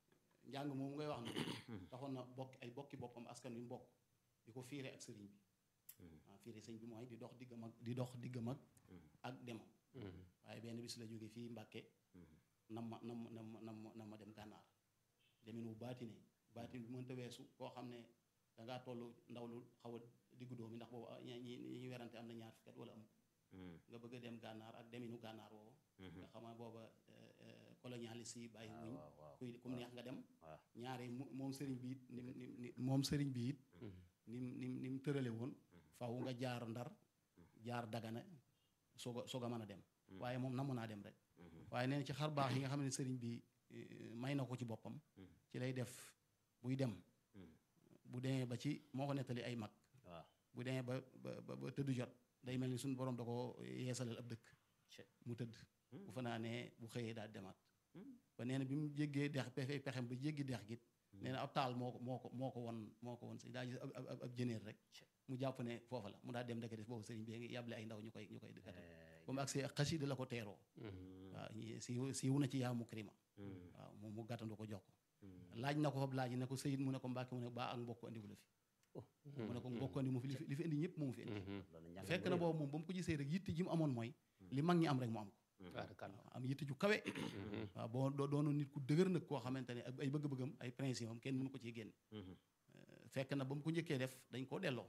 njàng moom ngay wax na taxoon na bokk ay bokki boppam askan wi mbokk di ko fiire ak sëriñ bi waaw fiire sëñ bi mooy di dox diggam ak di dox diggam ak ak demam waaye benn bis la jóge fii Mbàkke nam ma nam nam nam nam ma dem gànnaar demin wu baatine baatin bi mënta weesu koo xam ne dangaa toll ndaw lu xaw a diggu doomi ndax boobu ñi ñi ñu werante am na ñaar fukki at wala am nga bëgg a dem gànnaar ak deminu gànnaar woowu nga xam ne booba colonialiste yi bàyyi wuñ waaw waaw kuy kum neex nga dem waaw ñaare mu- moom sëriñ bi it nim nim ni moom sëriñ bi it nim nim ni mu tërale woon faw nga jaar ndar jaar dagana soog a soog a mën a dem waaye moom namu naa dem rek waaye nee na ci xar baax yi nga xam ne sëriñ bi eh, may na ko ci boppam ci lay def buy dem bu demee ba ci moo ko nettali ay mag waaw bu demee ba ba ba ba tëdd jot day mel ni suñu borom da ko yeesalal ab dëkk Cé. mu tëdd bu fanaanee bu xëyee daal demaat ba nee na bi mu jéggee dex pexe pexem ba jéggi dex git nee na ab taal moo ko moo ko moo ko won moo ko won si daa gis ab ab ab jëneer rek mu jàpp ne foofa la mu daal dem ndekete boobu sëriñ bi ngi yàble ay ndaw ñu koy ñu koy dëkkate ba mu agsee ak xasida la ko teeroo waaw ñi- siiw siiw na ci yaa mukrima waaw moom mu gàttandu ko jox ko laaj na ko fab laaj ne ko sëyit mu ne ko mbàkke mu ne baa ak mbokk andiwu la fi mu ne ko mbokk andi mu fi li fi li fi indi ñëpp moomu fi indi loolu njàng fekk mu na rëy la. boobu moom ba mu ko gisee rek yitte ji mu amoon mooy li mag ñi am rek mu am ko waaw am yitte ju kawe waaw boo doo doonoon nit ku dëgër nag koo xamante ne ay bëgg-bëggam ay principe am kenn mënu ko ciy génne fekk na ba mu ko njëkkee def dañ koo delloo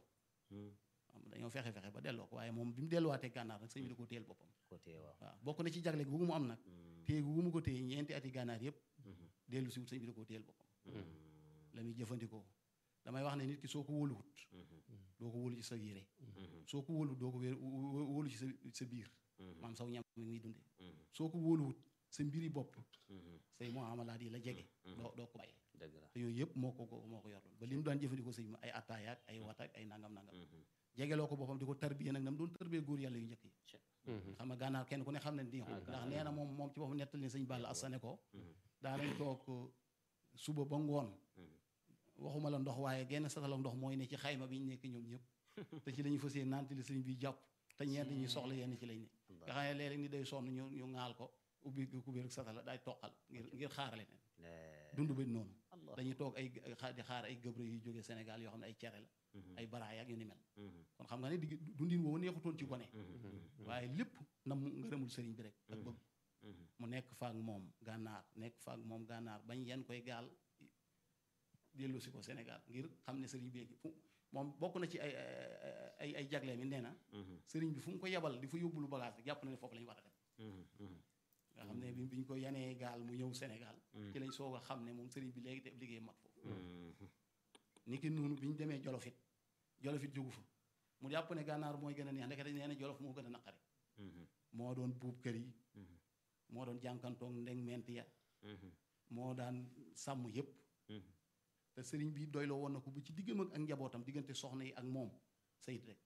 am dañoo fexe fexe ba delloo ko waaye moom bi mu delluwaatee gànnaar nag sëñ bi da koo téyel boppam côté waaw waaw bokk na ci jagle gu mu am nag téye gu mu ko téye ñeenti ati gànnaar yëpp dellu si wut sëñ bi da koo téyel boppam la muy jëfandikoo damay wax ne nit ki soo ko wóoluwut doo ko wóolu ci sa yére soo ko wóoluwut doo ko wéer wó- wóolu ci sa sa biir maam saw ñam mi muy dunde soo ko wóoluwut sa mbiri bopp say muamalaat yi la jege doo doo ko bàyyi dëgg la te yooyu yëpp moo ko ko moo ko yorloon ba li mu daan jëfandikoo sëñ bi ay attaaya ak ay wata ak ay nangam nangam jegeloo ko boppam di ko tarbiye nag nam doon tarbiyee góor yàlla yu njëkk yi xam nga gànnaar kenn ku ne xam ne ni ndax nee na moom moom ci boppam nettal ne sëñ Balla Assane ko daanañ toog suba ba ngoon waxuma la ndox waaye genn satala ndox mooy ne ci xayma bi ñu nekk ñoom ñëpp te ci la ñu fas yéene naan li sëñ bi jàpp te ñenn ñi soxla yenn ci lañ ne nga xam ne léeg-léeg ni day sonn ñu ñu ŋaal ko ubbi ku biir satala daay toqal ngir ngir xaarale leen dund ba noonu dañuy toog ay di xaar ay gëbre yu jógee Sénégal yoo xam ne ay cere la ay baraay ak yu ni mel kon xam nga ne digg dundin woowu neexutoon ci gone waaye lépp na mu ngërëmul sëriñ bi rek ak bëgg mu nekk faak moom gànnaar nekk faak moom gànnaar bañ yenn koy gaal dellu si ko Sénégal ngir xam ne sëriñ bi fu moom bokk na ci ay ay ay jagle mi nee na sëriñ bi fu mu ko yebal di fa yóbbulu bagage rek jàpp na ne foofu la ñu war a dem nga xam ne bi biñ ko yanee gaal mu ñëw Sénégal ci lañ soog a xam ne moom sëriñ bi léegi def liggéey mat foofu ni ki noonu bi ñu demee jolofit jolofit jógu fa mu jàpp ne gànnaar mooy gën a neex ndekete nee na jolof moo gën a naqari moo doon buub kër yi moo doon jànkantoog ndeng ment ya moo daan sàmm yépp te sëriñ bi doyloo woon na ko bu ci diggam ak njabootam diggante soxna yi ak moom sayit rek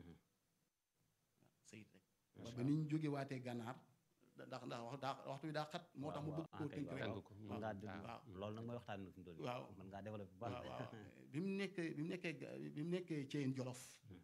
waaw sayit rek ba ni ñu jóge waatee gànnaar ndax ndax wax daa waxtu bi daa xat moo tax mu bëgg koo tënk rek mën ngaa waaw loolu nag mooy waxtaan na fi mu toll waaw mën ngaa développé bu baax waaw waaw bi mu nekkee bi mu nekkee bi mu nekkee Ceyeen Jolof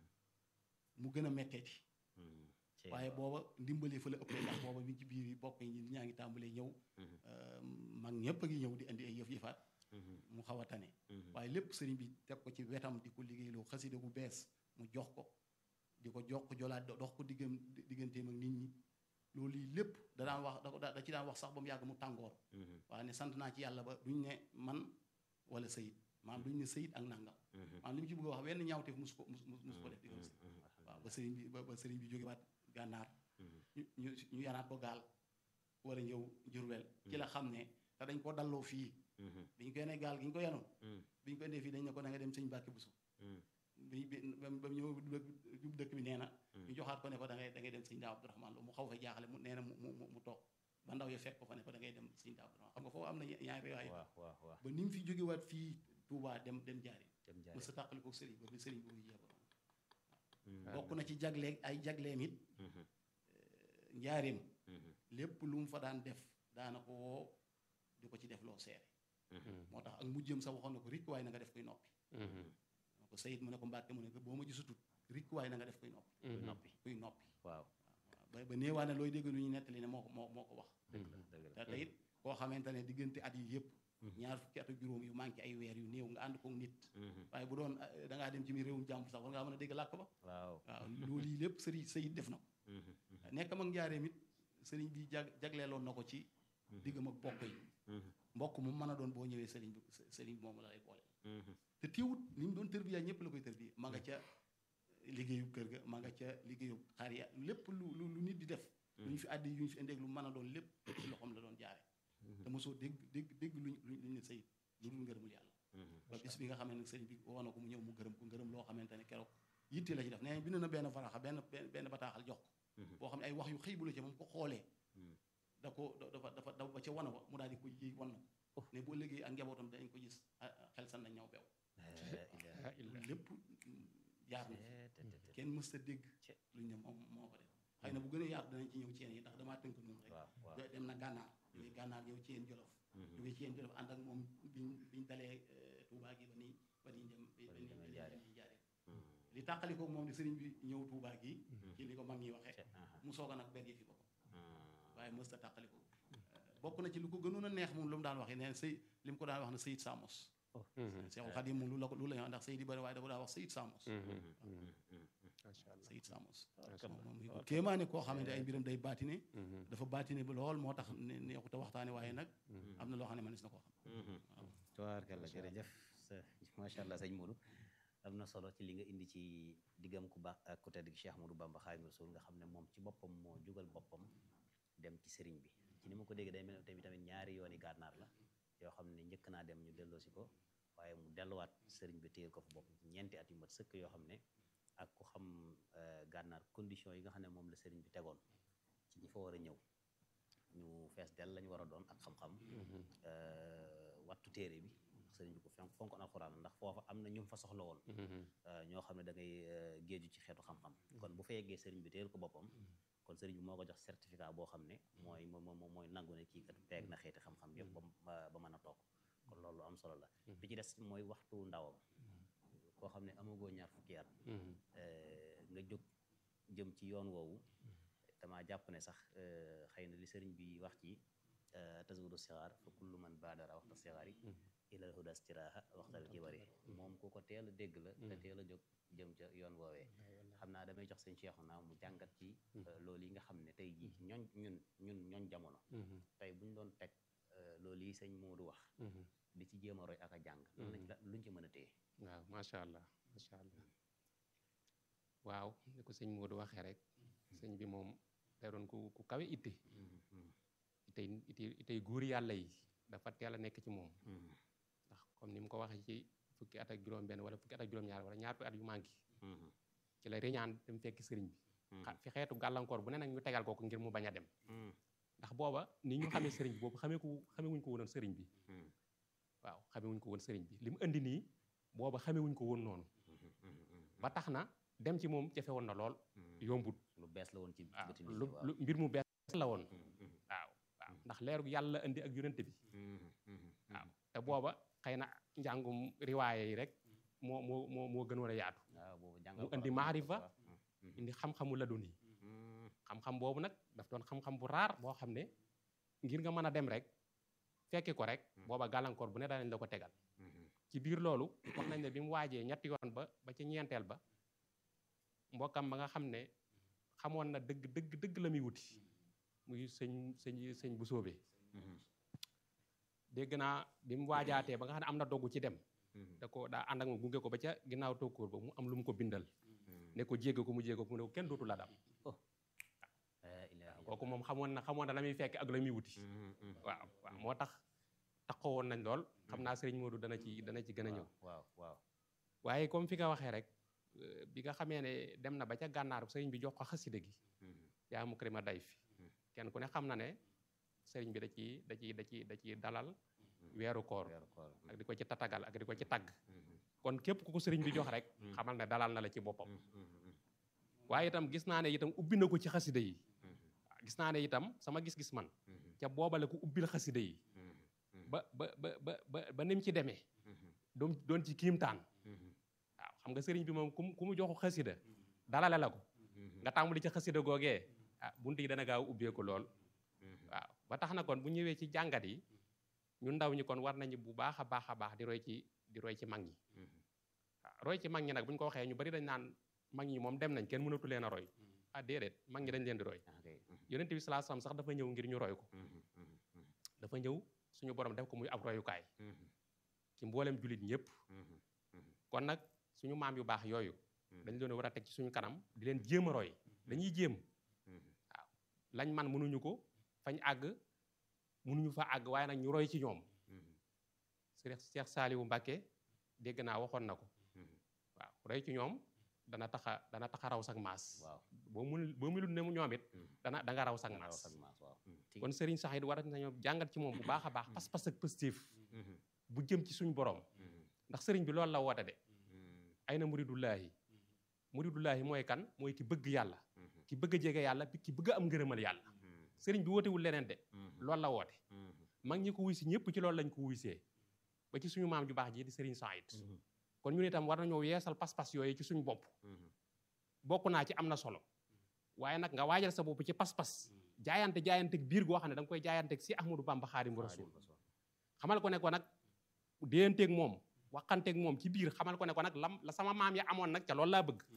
mu gën a metteeti waaye booba ndimbali fa la ëppee ndax booba mi ci biir yi bokk yi ñaa ngi tàmbalee ñëw mag ñëpp a ngi ñëw di indi ay yëf yëfaat mu xaw a tane waaye lépp sëriñ bi teg ko ci wetam di ko liggéeyloo xasida gu bees mu jox ko di ko jox ko jolaat dox ko diggam digganteem ak nit ñi loolu yi lépp da daan wax da da ci daan wax sax ba mu yàgg mu tàngoor waaye ne sant naa ci yàlla ba duñ ne man wala sayit maanaam duñ ne sayit ak nangam maanaam li mu ci bëgg a wax wenn ñaawteef mus ko mus mus ko def diggam si waaw ba sëriñ bi ba sëriñ bi jógewaat gànnaar ñu ñu ñu yanaat ko gaal war a ñëw Jurbel ci la xam ne te dañ ko dalloo fii biñ ko yenee gaal gi ñu ko yanoon biñ ko indee fii dañ ne ko da nga dem sëñ Mbàkke Buso bi ba mu ñëw jub dëkk bi nee na ñu joxaat ko ne ko da ngay da ngay dem sëñ Daa Abdourahman Lo mu xaw fa jaaxale mu nee na mu mu mu toog ba ndaw ya fekk ko fa ne ko da ngay dem sëñ Daa Abdourahman xam nga foofu am na ñaari riwaay ba ni mu fi jógewaat fii Touba dem dem jaari mu sa tàqali ko sëriñ ba bi sëriñ bi muy jeexoon bokk na ci jagleeg ay jagleem it njaareem lépp lu mu fa daan def daana ko woo di ko ci def loo seere moo tax ak mujjëm sa waxoon na ko rikk waaye na nga def koy noppi na ko sayit mu ne ko mbàkke mu ne ko boo ma gisutut rikk waaye na nga def koy noppi noppi kuy noppi waaw ba ba néewaa ne looy dégg lu ñu nettali ne moo ko moo moo ko wax te te it koo xamante ne diggante at yi yëpp ñaar fukki at ak juróom yu manqué ay weer yu néew nga ànd koog nit waaye bu doon da ngaa dem ci mi réewum jàmbur sax war ngaa mën a dégg làkk ba waaw waaw loolu yi lépp sëriñ sayit def na ko nekkam ak njaareem it sëriñ bi jag jagleeloon na ko ci diggam ak bokk yi mbokk mu mën a doon boo ñëwee sëriñ bi sëriñ bi moom la lay boole te teewut ni mu doon tërbiya ñëpp la koy tërbiya ma nga ca liggéeyu kër ga ma nga ca liggéeyu xar ya lépp lu lu lu nit di def lu ñu fi àddi yu ñu fi indeeg lu mën a doon lépp ci loxoom la doon jaare te mosoo dégg dégg dégg luñ luñ ne sayit lu dul ngërëmul yàlla ba bis bi nga xamee nag sëriñ bi woo na ko mu ñëw mu gërëm ko ngërëm loo xamante ne keroog yitte la ci def nee bind na benn faraxa benn benn bataaxal jox ko boo xam ne ay wax yu xëy bu la ca moom ko xoolee da ko dafa dafa daw ba ca wana wa mu daal di ko yëy wan na ko ne boo liggéey ak njabootam dañ ko gis xel san na ñaw beew lépp jaar na kenn mës ta dégg luñ ne moom moo ko def xëy na bu gën a yaatu danañ ci ñëw ci yéen yi ndax damaa tënk noonu rek dem na gànnaar jógee gànnaar ñëw ci yéen jolof jógee ci yéen jolof ànd ak moom biñ biñ dalee Touba gi ba ni ba niñ dem ba ni ba ni jaaree li tàqali ko moom di sëriñ bi ñëw Touba gi ci li ko mag ñi waxee mu soog a nag ber yi fi boppam waaye mës ta tàqali ko bokk na ci lu ko gënoon a neex moom lu mu daan waxee nee sëy li mu ko daan wax na Seyid Samos Seexul Xadim moom lu la ko lu la ndax Seyid yi bëri waaye dafa daan wax Seyid Samos Seyid Samos moom kéemaane koo xamante ay mbiram day baatine dafa baatine ba lool moo tax neexut a waxtaane waaye nag am na loo xam ne mënees na koo xam waaw tabaarkalla jërëjëf macha allah sëñ Modou am na solo ci li nga indi ci diggam ku baax ak ku tedd gi Cheikh Modou Bamba Xaadimu Rasuul nga xam ne moom ci boppam moo jugal boppam dem ci sëriñ bi ci ni ma ko déggee day mel tamit tamit ñaari yooni gànnaar la yoo xam ne njëkk naa dem ñu delloosi ko waaye mu delluwaat sëriñ bi téyel ko fa bopp ñeenti at yu mat sëkk yoo xam ne ak ku xam gànnaar condition yi nga xam ne moom la sëriñ bi tegoon ci ñi fa war a ñëw ñu fees dell lañu war a doon ak xam-xam wattu téere bi sëriñ bi ko fonk fonkoon alxuraan ndax foofa am na ñu fa soxla woon ñoo xam ne da ngay géeju ci xeetu xam-xam kon bu fa yeggee sëriñ bi téyel ko boppam kon sëriñ bi moo ko jox certificat boo xam ne mooy moom mooy nangu ne kii kat peeg na xeeti xam-xam yëpp ba ba mën a toog kon loolu am solo la bi ci des mooy waxtu ndawam koo xam ne amagoo ñaar fukki at nga jóg jëm ci yoon woowu dama jàpp ne sax xëy na li sëriñ bi wax ci tasawudu sixaar fa kullu man baadara waxta sixaar yi ilal huda stiraaha waxtal kibari moom ku ko teel a dégg la te teel a jóg jëm ca yoon woowee xam naa damay jox sëñ Cheikhu naa mu jàngat ci loolu yi nga xam ne tey jii ñooñ ñun ñun ñooñ jamono tey buñ doon teg loolu yi sëñ Moodu wax di ci jéem a roy ak a jàng lañ la luñ ci mën a téye waaw macha allah macha allah waaw ni ko sëñ Moodu waxee rek sëñ bi moom day doon ku ku kawe itte itey ite itey góor yàlla yi dafa teel a nekk ci moom ndax comme ni mu ko waxee ci fukki at ak juróom benn wala fukki at ak juróom-ñaar wala ñaar fukki at yu manqué ci la riñaan dem fekk sëriñ bi fi xeetu gàllankoor bu ne nag ñu tegal ko ko ngir mu bañ a dem ndax booba ni ñu xamee sëriñ bi boobu xamee ko xamee wuñ ko woon sëriñ bi waaw xamee wuñ ko woon sëriñ bi li mu indi nii booba xamee wuñ ko woon noonu ba tax na dem ci moom jafe woon na lool yombut lu bees la woon ci waaw bëti nit ñi lu waaw. lu mbir mu bees la woon waaw waaw ndax leeru yàlla indi ak yonente bi waaw te booba xëy na njàngum riwaaye yi rek moo moo moo moo gën war a yaatu waaw boobu jàngal mu ko indi la- maarifa waaw. indi xam-xamu la dun yi xam-xam boobu nag daf doon xam-xam bu raar boo xam ne ngir nga mën a dem rek fekki ko rek booba gàllankoor bu ne danañ la ko tegal ci biir loolu wax nañ ne bi mu waajee ñetti yoon ba ba ci ñeenteel ba mbokkam ba nga xam ne xamoon na dëgg dëgg dëgg la muy wuti muy sëñ sëñ sëñ bu soobee dégg naa bi mu waajaatee ba nga xam ne am na dogg ci dem da ko daa ànd ak moom gunge ko ba ca ginnaaw tokkóor ba mu am lu mu ko bindal ne ko jégg ko mu jégg ko mu ne ko kenn dootu la dam La ilaha kooku moom xamoon na xamoon na la muy fekk ak la muy wuti waaw waaw moo tax taxawoon nañ lool xam naa sëriñ Modou dana ci dana ci gën a ñëw waaw waaw waaye comme fi nga waxee rek euh, bi nga xamee ne dem na ba ca gànnaar sëriñ bi jox ko xasida gi yaa mu krima day fi kenn ku ne xam na ne sëriñ bi da ci da ci da ci da ci dalal weeru koor weeru koor ak di ko ci tatagal ak di ko ci tagg kon képp ku ko sëriñ bi jox rek xamal ne dalal na la ci boppam waaye itam gis naa ne itam ubbi na ko ci xasida yi waaw gis naa ne itam sama gis-gis man ca boobale ko ubbil xasida yi ba ba ba ba ba ba ni mu ci demee doon doon ci kiimtaan waaw xam nga sëriñ bi moom ku mu ku mu joxu xasida dalale la ko nga tàmbali ci xasida googee ah bunt yi dana gaaw ubbee ko lool waaw ba tax na kon bu ñëwee ci jàngat yi ñun ndaw ñi kon war nañu bu baax a baax a baax di roy ci di roy ci mag ñi waaw roy ci mag ñi nag bu ñu ko waxee ñu bari dañ naan mag ñi moom dem nañ kenn mënatu leen a roy ah déedéet mag ñi dañ leen di roy ah kay yonent bi sallallahu alayhi wasallam sax dafa ñëw ngir ñu roy ko dafa ñëw suñu borom def ko muy ab royukaay ci mboolem jullit ñëpp kon nag suñu maam yu baax yooyu dañ leen war a teg ci suñu kanam di leen jéem a roy dañuy jéem waaw lañ man mënuñu ko fañ àgg mënuñu fa àgg waaye nag ñu roy ci ñoom Cheikh Cheikh Saliou Mbacké dégg naa waxoon na ko waaw roy ci ñoom dana taxa dana taxa raw sak maas waaw boo mun boo munul ne mu ñoom it dana da nga raw sak raw maas sag maas waaw kon Serigne Saxid war nañoo jàngat ci moom bu baax a baax pas-pas ak positif bu jëm ci suñu borom ndax sëriñ bi loolu la woote de ay na muridullaahi muridullaahi mooy kan mooy ki bëgg yàlla ki bëgg a jege yàlla ki bëgg a am ngërëmal yàlla sëriñ bi wootewul leneen de loolu la woote mag ñi ko wuy si ñëpp ci loolu lañ ko wuysee ba ci suñu maam ju baax ji di sëriñ Saxid kon ñun itam war nañoo yeesal pas-pas yooyu ci suñu bopp bokk naa ci am na solo waaye nag nga waajal sa bopp ci pas-pas jaayante jaayanteeg biir goo xam ne da nga koy jaayanteeg si Ahmadou Bamba Xaadimu Rasuul xamal ko ne ko nag déyanteeg moom waxanteeg moom ci biir xamal ko ne ko nag lam la sama maam ya amoon nag ca loolu laa bëgg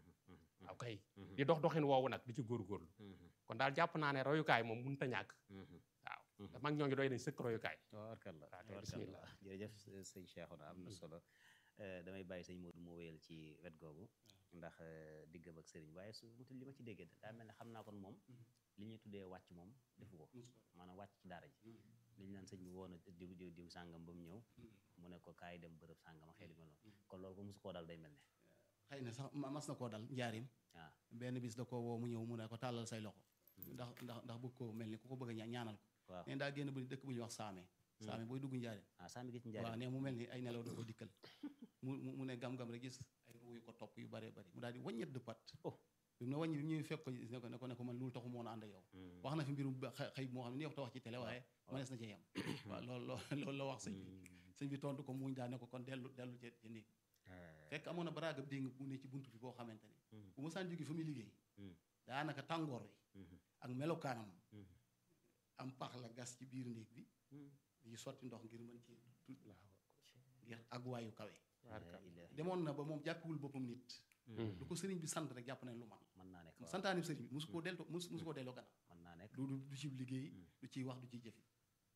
ok di dox doxin woowu nag di ci góorgóorlu kon daal jàpp naa ne royukaay moom mënut a ñàkk waaw te mag ñoo ngi doy nañ sëkk royukaay tabaarkalla kay, tabaarkalla bismillah. jërëjëf sëñ Cheikhouna am na solo Eh, damay bàyyi sëñ Modou moo wéyal ci wet googu ndax eh, diggam ak sëriñ waaye su mutul li ma ci déggee daa mel ne xam naa kon moom li ñuy tuddee wàcc moom defu ko maanaam wàcc ci daara ji li ñu naan sëñ bi woon a diw diw diw sàngam ba mu ñëw mu ne ko kaay dem bërëb sàngam xel yu mel noonu kon loolu ko mosu koo dal day mel ne xëy na sax ma- mas na koo dal njaarim waaw benn bis da ko woo mu ñëw mu ne ko tàllal say loxo ndax ndax ndax bëgg koo mel ni ku ko bëgg a ña- ñaanal ko waaw neen daa génn bu dëkk bu ñuy wax saame saame booy dugg njaarim ah saa mi gis waaw njaari ne mu mel ni ay nelaw da ko dikkal mu mu mu ne gam-gam rek gis ay ruu yu ko topp yu bare bari mu daal di waññet de pat Oh. bi mu ne wàññi bi ñuy fekk ko ne ko ne ko ne ko man loolu taxu moon a ànd ak yow wax na fi mbirum ba- xëy xëy moo xam ne ni wax ta wax ci télé waaye mënees na ci yem waaw loolu loolu loolu la wax sëñ bi sëñ bi tontu ko muñ daa ne ko kon dellu dellu ci ci néeg fekk amoon na baraaga déng bu ne ci buntu bi boo xamante ni bu ma saan jóge fa muy liggéey daanaka tàngoor wi ak melokaanam am pax la gas ci biir néeg bi di sotti ndox ngir mën ci ngir àgguwaayu kawe demoon na ba moom jàppiwul boppam nit lu ko sëriñ bi sant rek jàpp nañ lu man mën naa nekk santaani sëriñ bi musu koo delto musu musu koo delloo gannaaw mën naa nekk du du du ci liggéey du ciy wax du ciy jëfi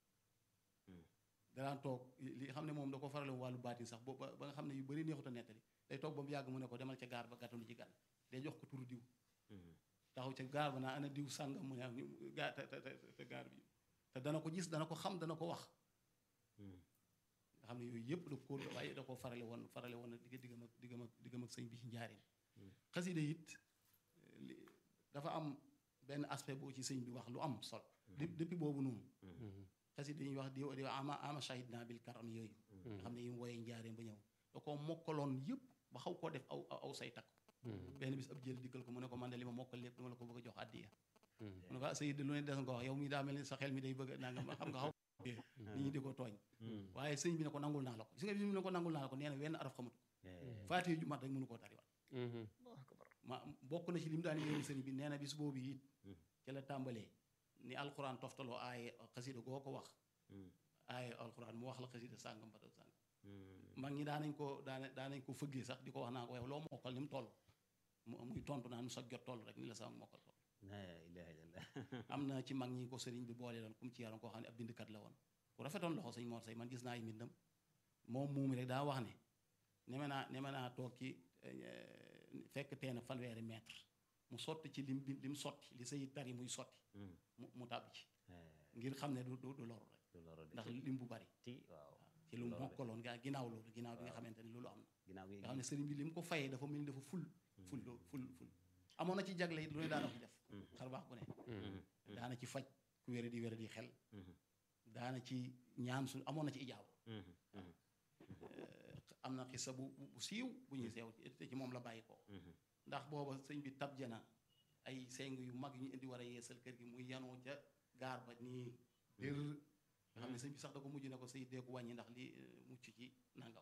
danaan toog li xam ne moom da ko farale wàllu baatin sax ba ba nga xam ne yu bëri neexut a nettali day toog ba mu yàgg mu ne ko demal ca gaar ba gàttalu ci gan day jox ko turu diw taxaw ca gaar ba naa ana diw sàngam mu ne am gaar te te te gaar bi te dana ko gis dana ko xam dana ko wax nga xam ne yooyu yëpp da ko waaye da ko farale woon farale woon digg diggam ak diggam ak diggam ak sëñ bi ci njaarim xasida it dafa am benn aspect boo ci sëñ bi wax lu am sol depuis boobu noonu xasida yi ñuy wax di di ama ama shahid naa bil karam yooyu nga xam ne yi mu wooyee njaarim ba ñëw da koo mokkaloon yëpp ba xaw koo def aw aw say takk benn bis ab jël dikkal ko mu ne ko man de li ma mokkal lépp dama la ko bëgg a jox àddiya mu ne ko ah sayid lu ne des nga ko wax yow mi daa mel ni sa xel mi day bëgg nanga ma xam nga xaw nit ñi di ko tooñ waaye sëñ bi ne ko nangul naa la ko gis nga bi mu ne ko nangul naa la ko nee na wenn araf xamut faatiha ju mat rek mënu koo tariwaat ma bokk na ci li mu daan yéen sëriñ bi nee na bis boobu it ca la tàmbalee ni alxuraan toftaloo aaye xasida goo ko wax aaye alxuraan mu wax la xasida sàngam ba sàngam mag ñi daanañ ko daana daanañ ko fëggee sax di ko wax naa ko yow loo mokkal ni mu toll muy tontu naan sa jot toll rek ni la sama mokkal toll am na ci mag ñi ko sëriñ bi boole loon kum ci yaroon koo xam ne ab bindkat la woon ku rafetoon loxo sëñ Mor Say man gis naa ay mbindam moom muumi rek daa wax ne neme naa neme naa toog ci fekk teena fanweeri mètre mu sotti ci lim lim sotti li say tari muy sotti mu mu tàbbi ci ngir xam ne du du du loru rek ndax lim bu bari waaw ci lu mokkaloon gaa ginnaaw loolu ginnaaw bi nga xamante ne loolu am na nga xam ne sëriñ bi li mu ko fayee dafa mel ni dafa ful ful ful ful amoon na ci jagle it lu ne daana ko def xar baax bu ne daana ci faj ku wére di wére di xel daana ci ñaan su amoon na ci ijaaw am na xisa bu bu siiw bu ñuy seew te ci moom la bàyyi ko ndax booba sëñ bi tab jana ay seng yu mag yu ñu indi war a yeesal kër gi muy yanoo ca gaar ba nii dër nga xam ne sëñ bi sax da ko mujj ne ko sëy dee ko wàññi ndax li mucc ci nangam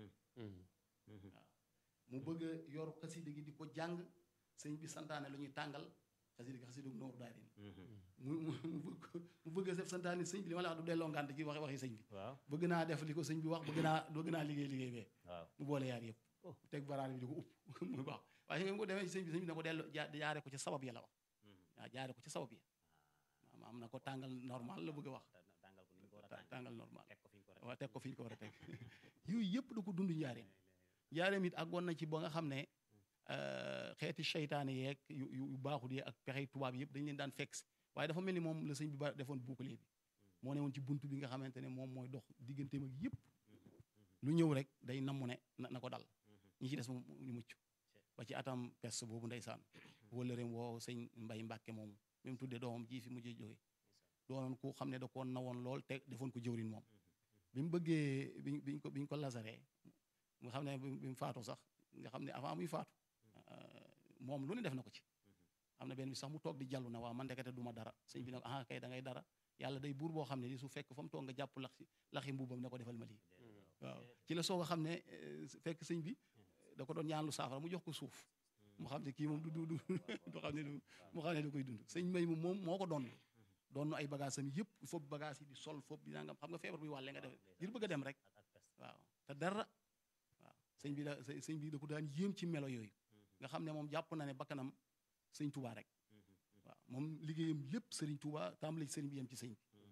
waaw mu bëgg a yor xasida gi di ko jàng sëñ bi santaane lu ñuy tàngal xasida gi xasida nooru daal mu mu mu bëgg a def santaane sëñ bi li ma la wax du delloo ngànt ci waxi waxi sëñ bi bëgg naa def li ko sëñ bi wax bëgg naa bëgg naa liggéey liggéey bee mu boole yaar yëpp teg baraal bi di ko upp muy baax waaye su ko demee ci sëñ bi sëñ bi ne ko delloo jaare ko ci sabab ya la wax waaw jaare ko ci sabab ya am na ko tàngal normal la bëgg a wax tàngal normal waaw teg ko fi ñu ko war a teg yooyu yëpp da ko dund njaareem njaareem it àggoon na ci ba nga xam ne xeeti seytaane yeeg yu yu baaxul yi ak pexey tubaab yëpp dañ leen daan fekk si waaye dafa mel ni moom la sëñ bi ba defoon bouclier bi moo ne woon ci bunt bi nga xamante ne moom mooy dox digganteem ak yëpp lu ñëw rek day namu ne na ko dal ñi ci des moom ñu mucc ba ci atam pes boobu ndeysaan wala rem woo sëñ mbay mbàkke moomu même tuddee doomam ji fi mujjee jóge doonoon ku xam ne da koo nawoon lool te defoon ko jëwrin moom bi mu bëggee bi biñ ko bi ñu ko lasaree nga xam ne bi mu faatu sax nga xam ne avant muy faatu moom lu ne def na ko ci am na benn bi sax mu toog di jàllu na waaw man ndekete du ma dara sëñ bi ne ko ah kay da ngay dara yàlla day buur boo xam ne di su fekk fa mu toog nga jàpp laxi laxi mbuubam ne ko defal ma lii waaw ci la soog a xam ne fekk sëñ bi da ko doon ñaan lu saafara mu jox ko suuf mu xam ne kii moom du du du du xam ne du mu xam ne du koy dund sëñ may mu moom moo ko doon doon ay bagage am yëpp foofu bagage yi di sol foofu di nangam xam nga feebar buy wàlle nga def ngir bëgg a dem rek waaw te dara waaw sëñ bi da sëñ bi da ko daan yéem ci melo yooyu nga xam ne moom jàpp na ne bakkanam sëñ Touba rek waaw moom liggéeyam lépp sëriñ Touba tàmbali sëriñ bi yem ci sëñ bi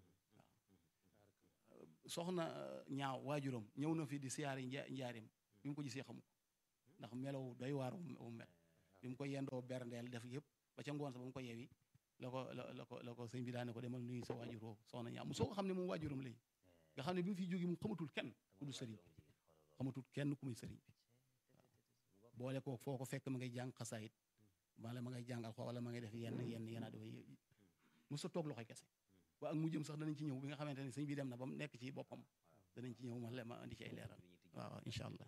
waaw soxna ñaaw waajuram ñëw na fi di siyaari njaarim bi mu ko gisee xamu ko ndax melow doy waar wu mel bi mu ko yendoo berndeel def yëpp ba ca ngoon sa ba mu ko yewi la ko la ko la ko sëñ bi daane ko demal nuyu sa waajur woo soxna ñaaw mu soo ko xam ne moom waajuram lay nga xam ne bi mu fiy jógee mu xamatul kenn ku du sëriñ bi xamatul kenn ku muy sëriñ bi waaw boole ko foo ko fekk ma ngay jàng xasaayit wala ma ngay jàngal xoo wala ma ngay def yenn yenn yenn dafay mu sa toog loxoy kese ba ak mujjëm sax danañ ci ñëw bi nga xamante ne sëñ bi dem na ba mu nekk ci boppam danañ ci ñëw ma le ma indi ci ay leeral waaw incha allah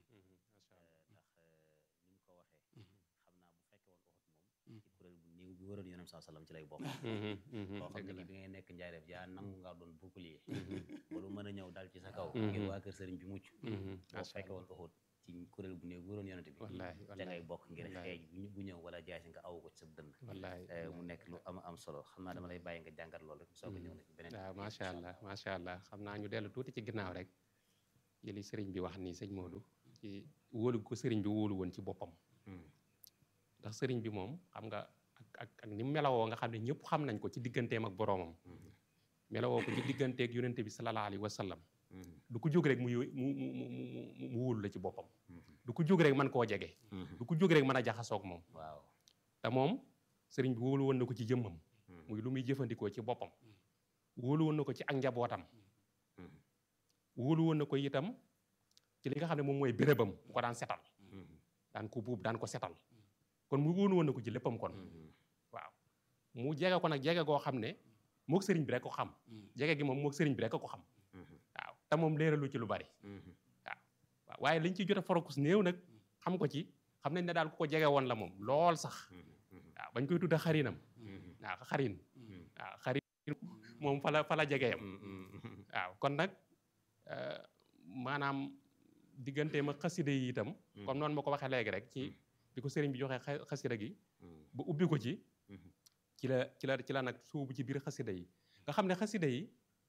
bi wëroon yonent saa sallam ci lay bokk Mhm, mhm, koo xam dëgg ne la. ni bi ngay nekk njaareef yaa nangu ngaa doon bouclier Mhm, ba lu mën a ñëw dal ci sa kaw Mhm. ngir waa kër sëriñ bi mucc mhm, boo macha fekke Allah. woon Uhud ci kuréel bu ne wëroon yonent bi wallaahi ca ngay wallaahi bokk ngir wallaahi. xeej bu ñu- bu ñëw wala jaay si nga aw ko ci sa dënn wallaahi Eh, mu nekk lu am am solo xam naa dama lay bàyyi nga jàngat loolu rek soo ko ñëw na ci beneen waaw macha allah macha allah xam naa ñu dellu tuuti ci ginnaaw rek ci li sëriñ bi wax nii sëñ Modou ci wóolu ko sëriñ bi wóolu woon ci boppam Mhm. ndax sëriñ bi moom xam nga ak ak ak ni mu melawoo nga xam ne ñëpp xam nañ ko ci digganteem ak boroomam Mhm. melawoo ko ci digganteeg yonente bi sallallahu alayhi wa sallam Mhm. du ko jóg rek mu yó- mu mu mu mu- mu mu wóolu la ci boppam Mhm. du ko jóg rek mën koo jege Mhm. du ko jóg rek mën a jaxasoog moom waaw te moom sëriñ bi wóolu woon na ko ci jëmmam Mhm. muy lu muy jëfandikoo ci boppam wóolu woon na ko ci ak njabootam Mhm. wóolu woon na ko itam ci li nga xam ne moom mooy bérébam bu ko daan setal Mhm. daan ko buub daan ko setal kon mu wóolu woon na ko ci léppam kon Mhm. waaw mu jege ko nag jege goo xam ne moog sëriñ bi rek ko xam jege gi moom moog sëriñ bi rek ko xam Mhm. waaw te moom leeralu ci lu bari Mhm. waaw waaye liñ ci jot a forokus néew nag xam ko ci xam nañ ne daal ku ko jege woon la moom lool sax Mhm. waaw bañ koy tudda xarinam Mhm. waaw xarin Mhm. waaw xarin moom fa la fa la jegeyam Mhm. waaw kon nag euh, maanaam digganteem ak xasida yi itam comme noonu ma ko waxee léegi rek ci bi ko sëriñ bi joxee xa- xasida gi Mhm. ba ubbi ko ci Mhm. ci la ci la ci la nag suubu ci biir xasida yi nga xam ne xasida yi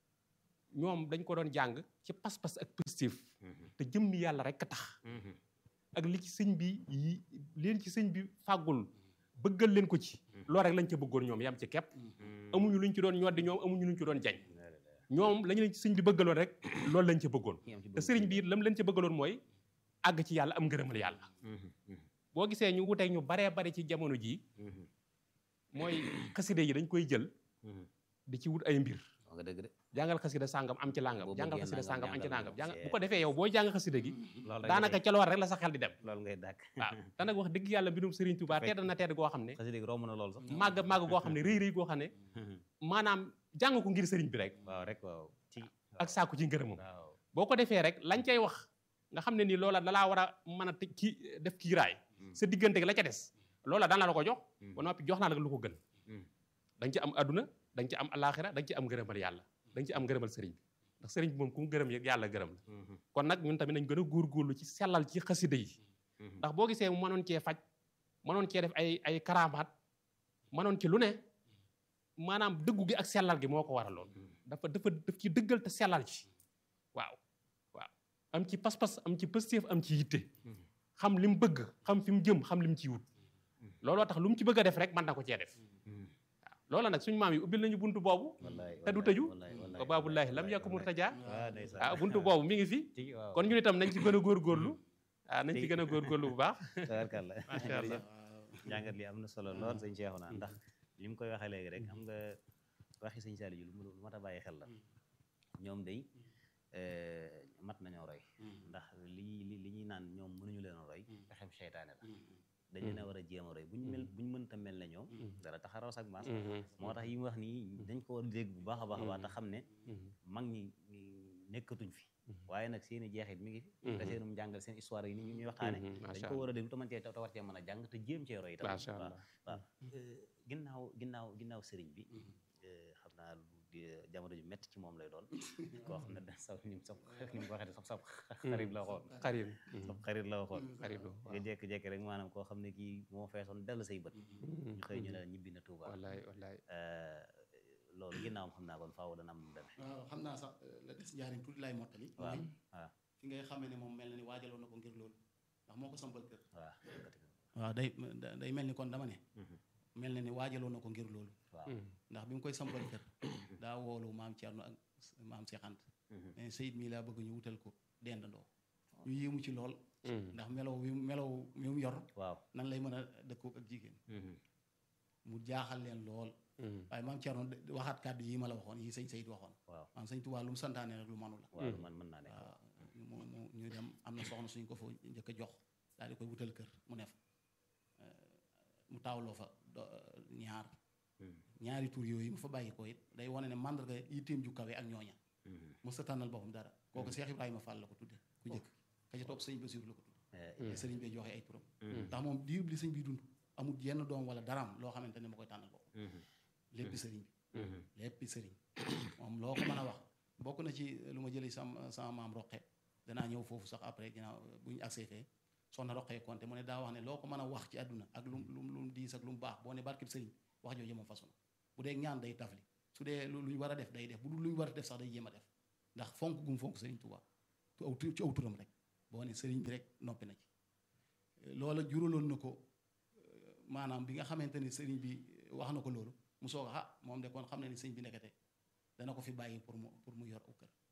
ñoom dañ ko doon jàng ci pas-pas ak positif Mhm. te jëmmi yàlla rek a tax Mhm. ak li ci sëñ bi yi leen ci sëñ bi fàggul bëggal leen ko ci loolu rek lañ ca bëggoon ñoom yam ci kepp Mhm. amuñu luñ ci doon ñoddi ñoom amuñu luñ ci doon jañ La, la, la. ñoom lañu leen ci sëñ bi bëggaloon rek loolu lañ ca bëggoon Ñi am ci te bëgg- sëriñ bi it lam leen ca bëggaloon mooy àgg ci yàlla am ngërëmal yàlla Mhm. Mhm. boo gisee ñu wuteeg ñu baree bari ci jamono jii Mhm. mooy xaside yi dañ koy jël Mhm. di ci wut ay mbir wax nga dëgg de jàngal xasida sàngam am ci làngam Boo jàngal bëggee xasida nangam, sàngam am ci jàngal nangam jàng nangam, bu ko defee yow boo jàng xasida gi loolu rek daanaka ngay- ca lool rek la sa xel di dem loolu ngay dàkk waaw te nag wax dëgg yàlla mbirum Serigne Touba Fekk- tedd na tedd goo xam ne xasida gi romb na loolu sax màgg màgg goo xam ne rëy rëy goo xam ne maanaam jàng ko ngir Serigne bi rek waaw rek waaw ci ak sàkku ci ngërëmam waaw boo ko defee rek lañ cay wax nga xam ne nii loola dalaa war a mën a tëj kii def kiiraay sa diggante gi la ca des loola daan la ko jox ba noppi jox naa la lu ko gën da nga ci am adduna da nga ci am alaxira da nga ci am ngërëmal yàlla da nga ci am ngërëmal sëriñ bi ndax sëriñ bi moom ku mu gërëm yëg yàlla gërëm la kon nag ñun tamit nañ gën a góorgóorlu ci sellal ci xasida yi ndax boo gisee mu mënoon cee faj mënoon cee def ay ay karamaat mënoon ci lu ne maanaam dëggu gi ak sellal gi moo ko waraloon dafa dafa daf ci dëggal te sellal ci waaw waaw am ci pas-pas am ci pëstéef am ci yitte xam li mu bëgg xam fi mu jëm xam li mu ciy wut looloo tax lu mu ci bëgg a def rek mën na ko cee def waaw loola nag suñu maam yi ubbil nañu buntu boobu te du tëju ba baabullaahi lam yakku murtaja ah buntu boobu mi ngi fi kon ñun itam nañ ci gën a góorgóorlu ah nañ ci gën a góorgóorlu bu baax tabarkàlla macha allah njàngat li am na solo lool sëñ Cheikhouna ndax li mu koy waxee léegi rek xam nga waxi sëñ Saliou lu lu mat a bàyyi xel la ñoom day mat nañoo roy ndax li li li ñuy naan ñoom mënuñu leen a roy pexem seytaane la dañ leen a war a jéem a roy buñ mel buñ mënta mel ne ñoom dara taxaraw sak maas moo tax yi mu wax nii dañ ko war a dégg bu baax a baax a baax te xam ne mag ñi nekkatuñ fi waaye nag seeni jeexit mi ngi fi te seenum jàngal seen histoire yi ni ñuy waxtaane dañ ko war a déglu te mën cee te war cee mën a jàng te jéem cee roy itam macha allah waaw ginnaaw ginnaaw ginnaaw sëriñ bi xam naa jamono ju métti ci moom lay doon koo xam ne da sax ni mu sax ni mu ko waxee sax sax xarit la waxoon xarit sax xarit la waxoon xarit la nga jékki-jékki rek maanaam koo xam ne kii moo feesoon dell say bët ñu xëy ñu ne la ñibbi na Touba wallaay wallaay loolu ginnaawam xam naa kon faaw dana am deme waaw xam naa sax la des njaarim tuuti laay mottali waaw mooy waaw fi ngay xamee ne moom mel na ni waajaloon na ko ngir loolu ndax moo ko sampal kër waaw waaw day day mel ni kon dama ne mel na ni waajaloon na ko ngir loolu waaw ndax bi mu koy sampal kër daa woolu maam Thierno ak maam Seexant mais Seyid mii laa bëgg ñu wutal ko dendandoo ñu yéemu ci lool ndax melow wi melow mi mu yor waaw nan lay mën a dëkkoo ak jigéen mu jaaxal leen lool waaye maam Thierno waxaat kàddu yi ma la waxoon yi sëñ Seyid waxoon waaw maam sëñ Tuubaa lu mu santaane rek lu manu la waaw lu man mën naa nekk waaw mu mu ñu dem am na soxna suñ ko fa njëkk a jox daal di koy wutal kër mu ne fa mu taawloo fa do- ñaar ñaari tur yooyu mu fa bàyyi ko it day wane ne mandarga yitteem ju kawe ak ñooña mos a tànnal boppam dara kooku Cheikh Ibrahima Fall la ko tudde ku njëkk ka ca topp sëñ Basiru la ko tudde te sëriñ bee joxe ay turam ndax moom diirub li sëñ bi dund amul yenn doom wala daraam loo xamante ne ma koy tànnal bopp léppi sëriñ bi léppi sëriñ moom loo ko mën a wax bokk na ci lu ma jëlee sama sama maam roqe danaa ñëw foofu sax après ginnaaw bu ñu agsee fee soxna roqee konte mu ne daa wax ne loo ko mën a wax ci àdduna ak lu lu lu mu diis ak lu mu baax boo ne barkib sëriñ wax jooju moom façon bu dee ñaan day tafli su dee lu ñu war a def day def bu dul lu ñu war a def sax day jéem a def ndax fonk gum fonk sëriñ Tuubaa tu aw ci aw turam rek boo ne sëriñ bi rek noppi na ci loola juraloon na ko maanaam bi nga xamante ni sëriñ bi wax na ko loolu mu soog a ah moom de kon xam ne ni sëriñ bi nekkate dana ko fi bàyyi pour mu pour mu yor aw kër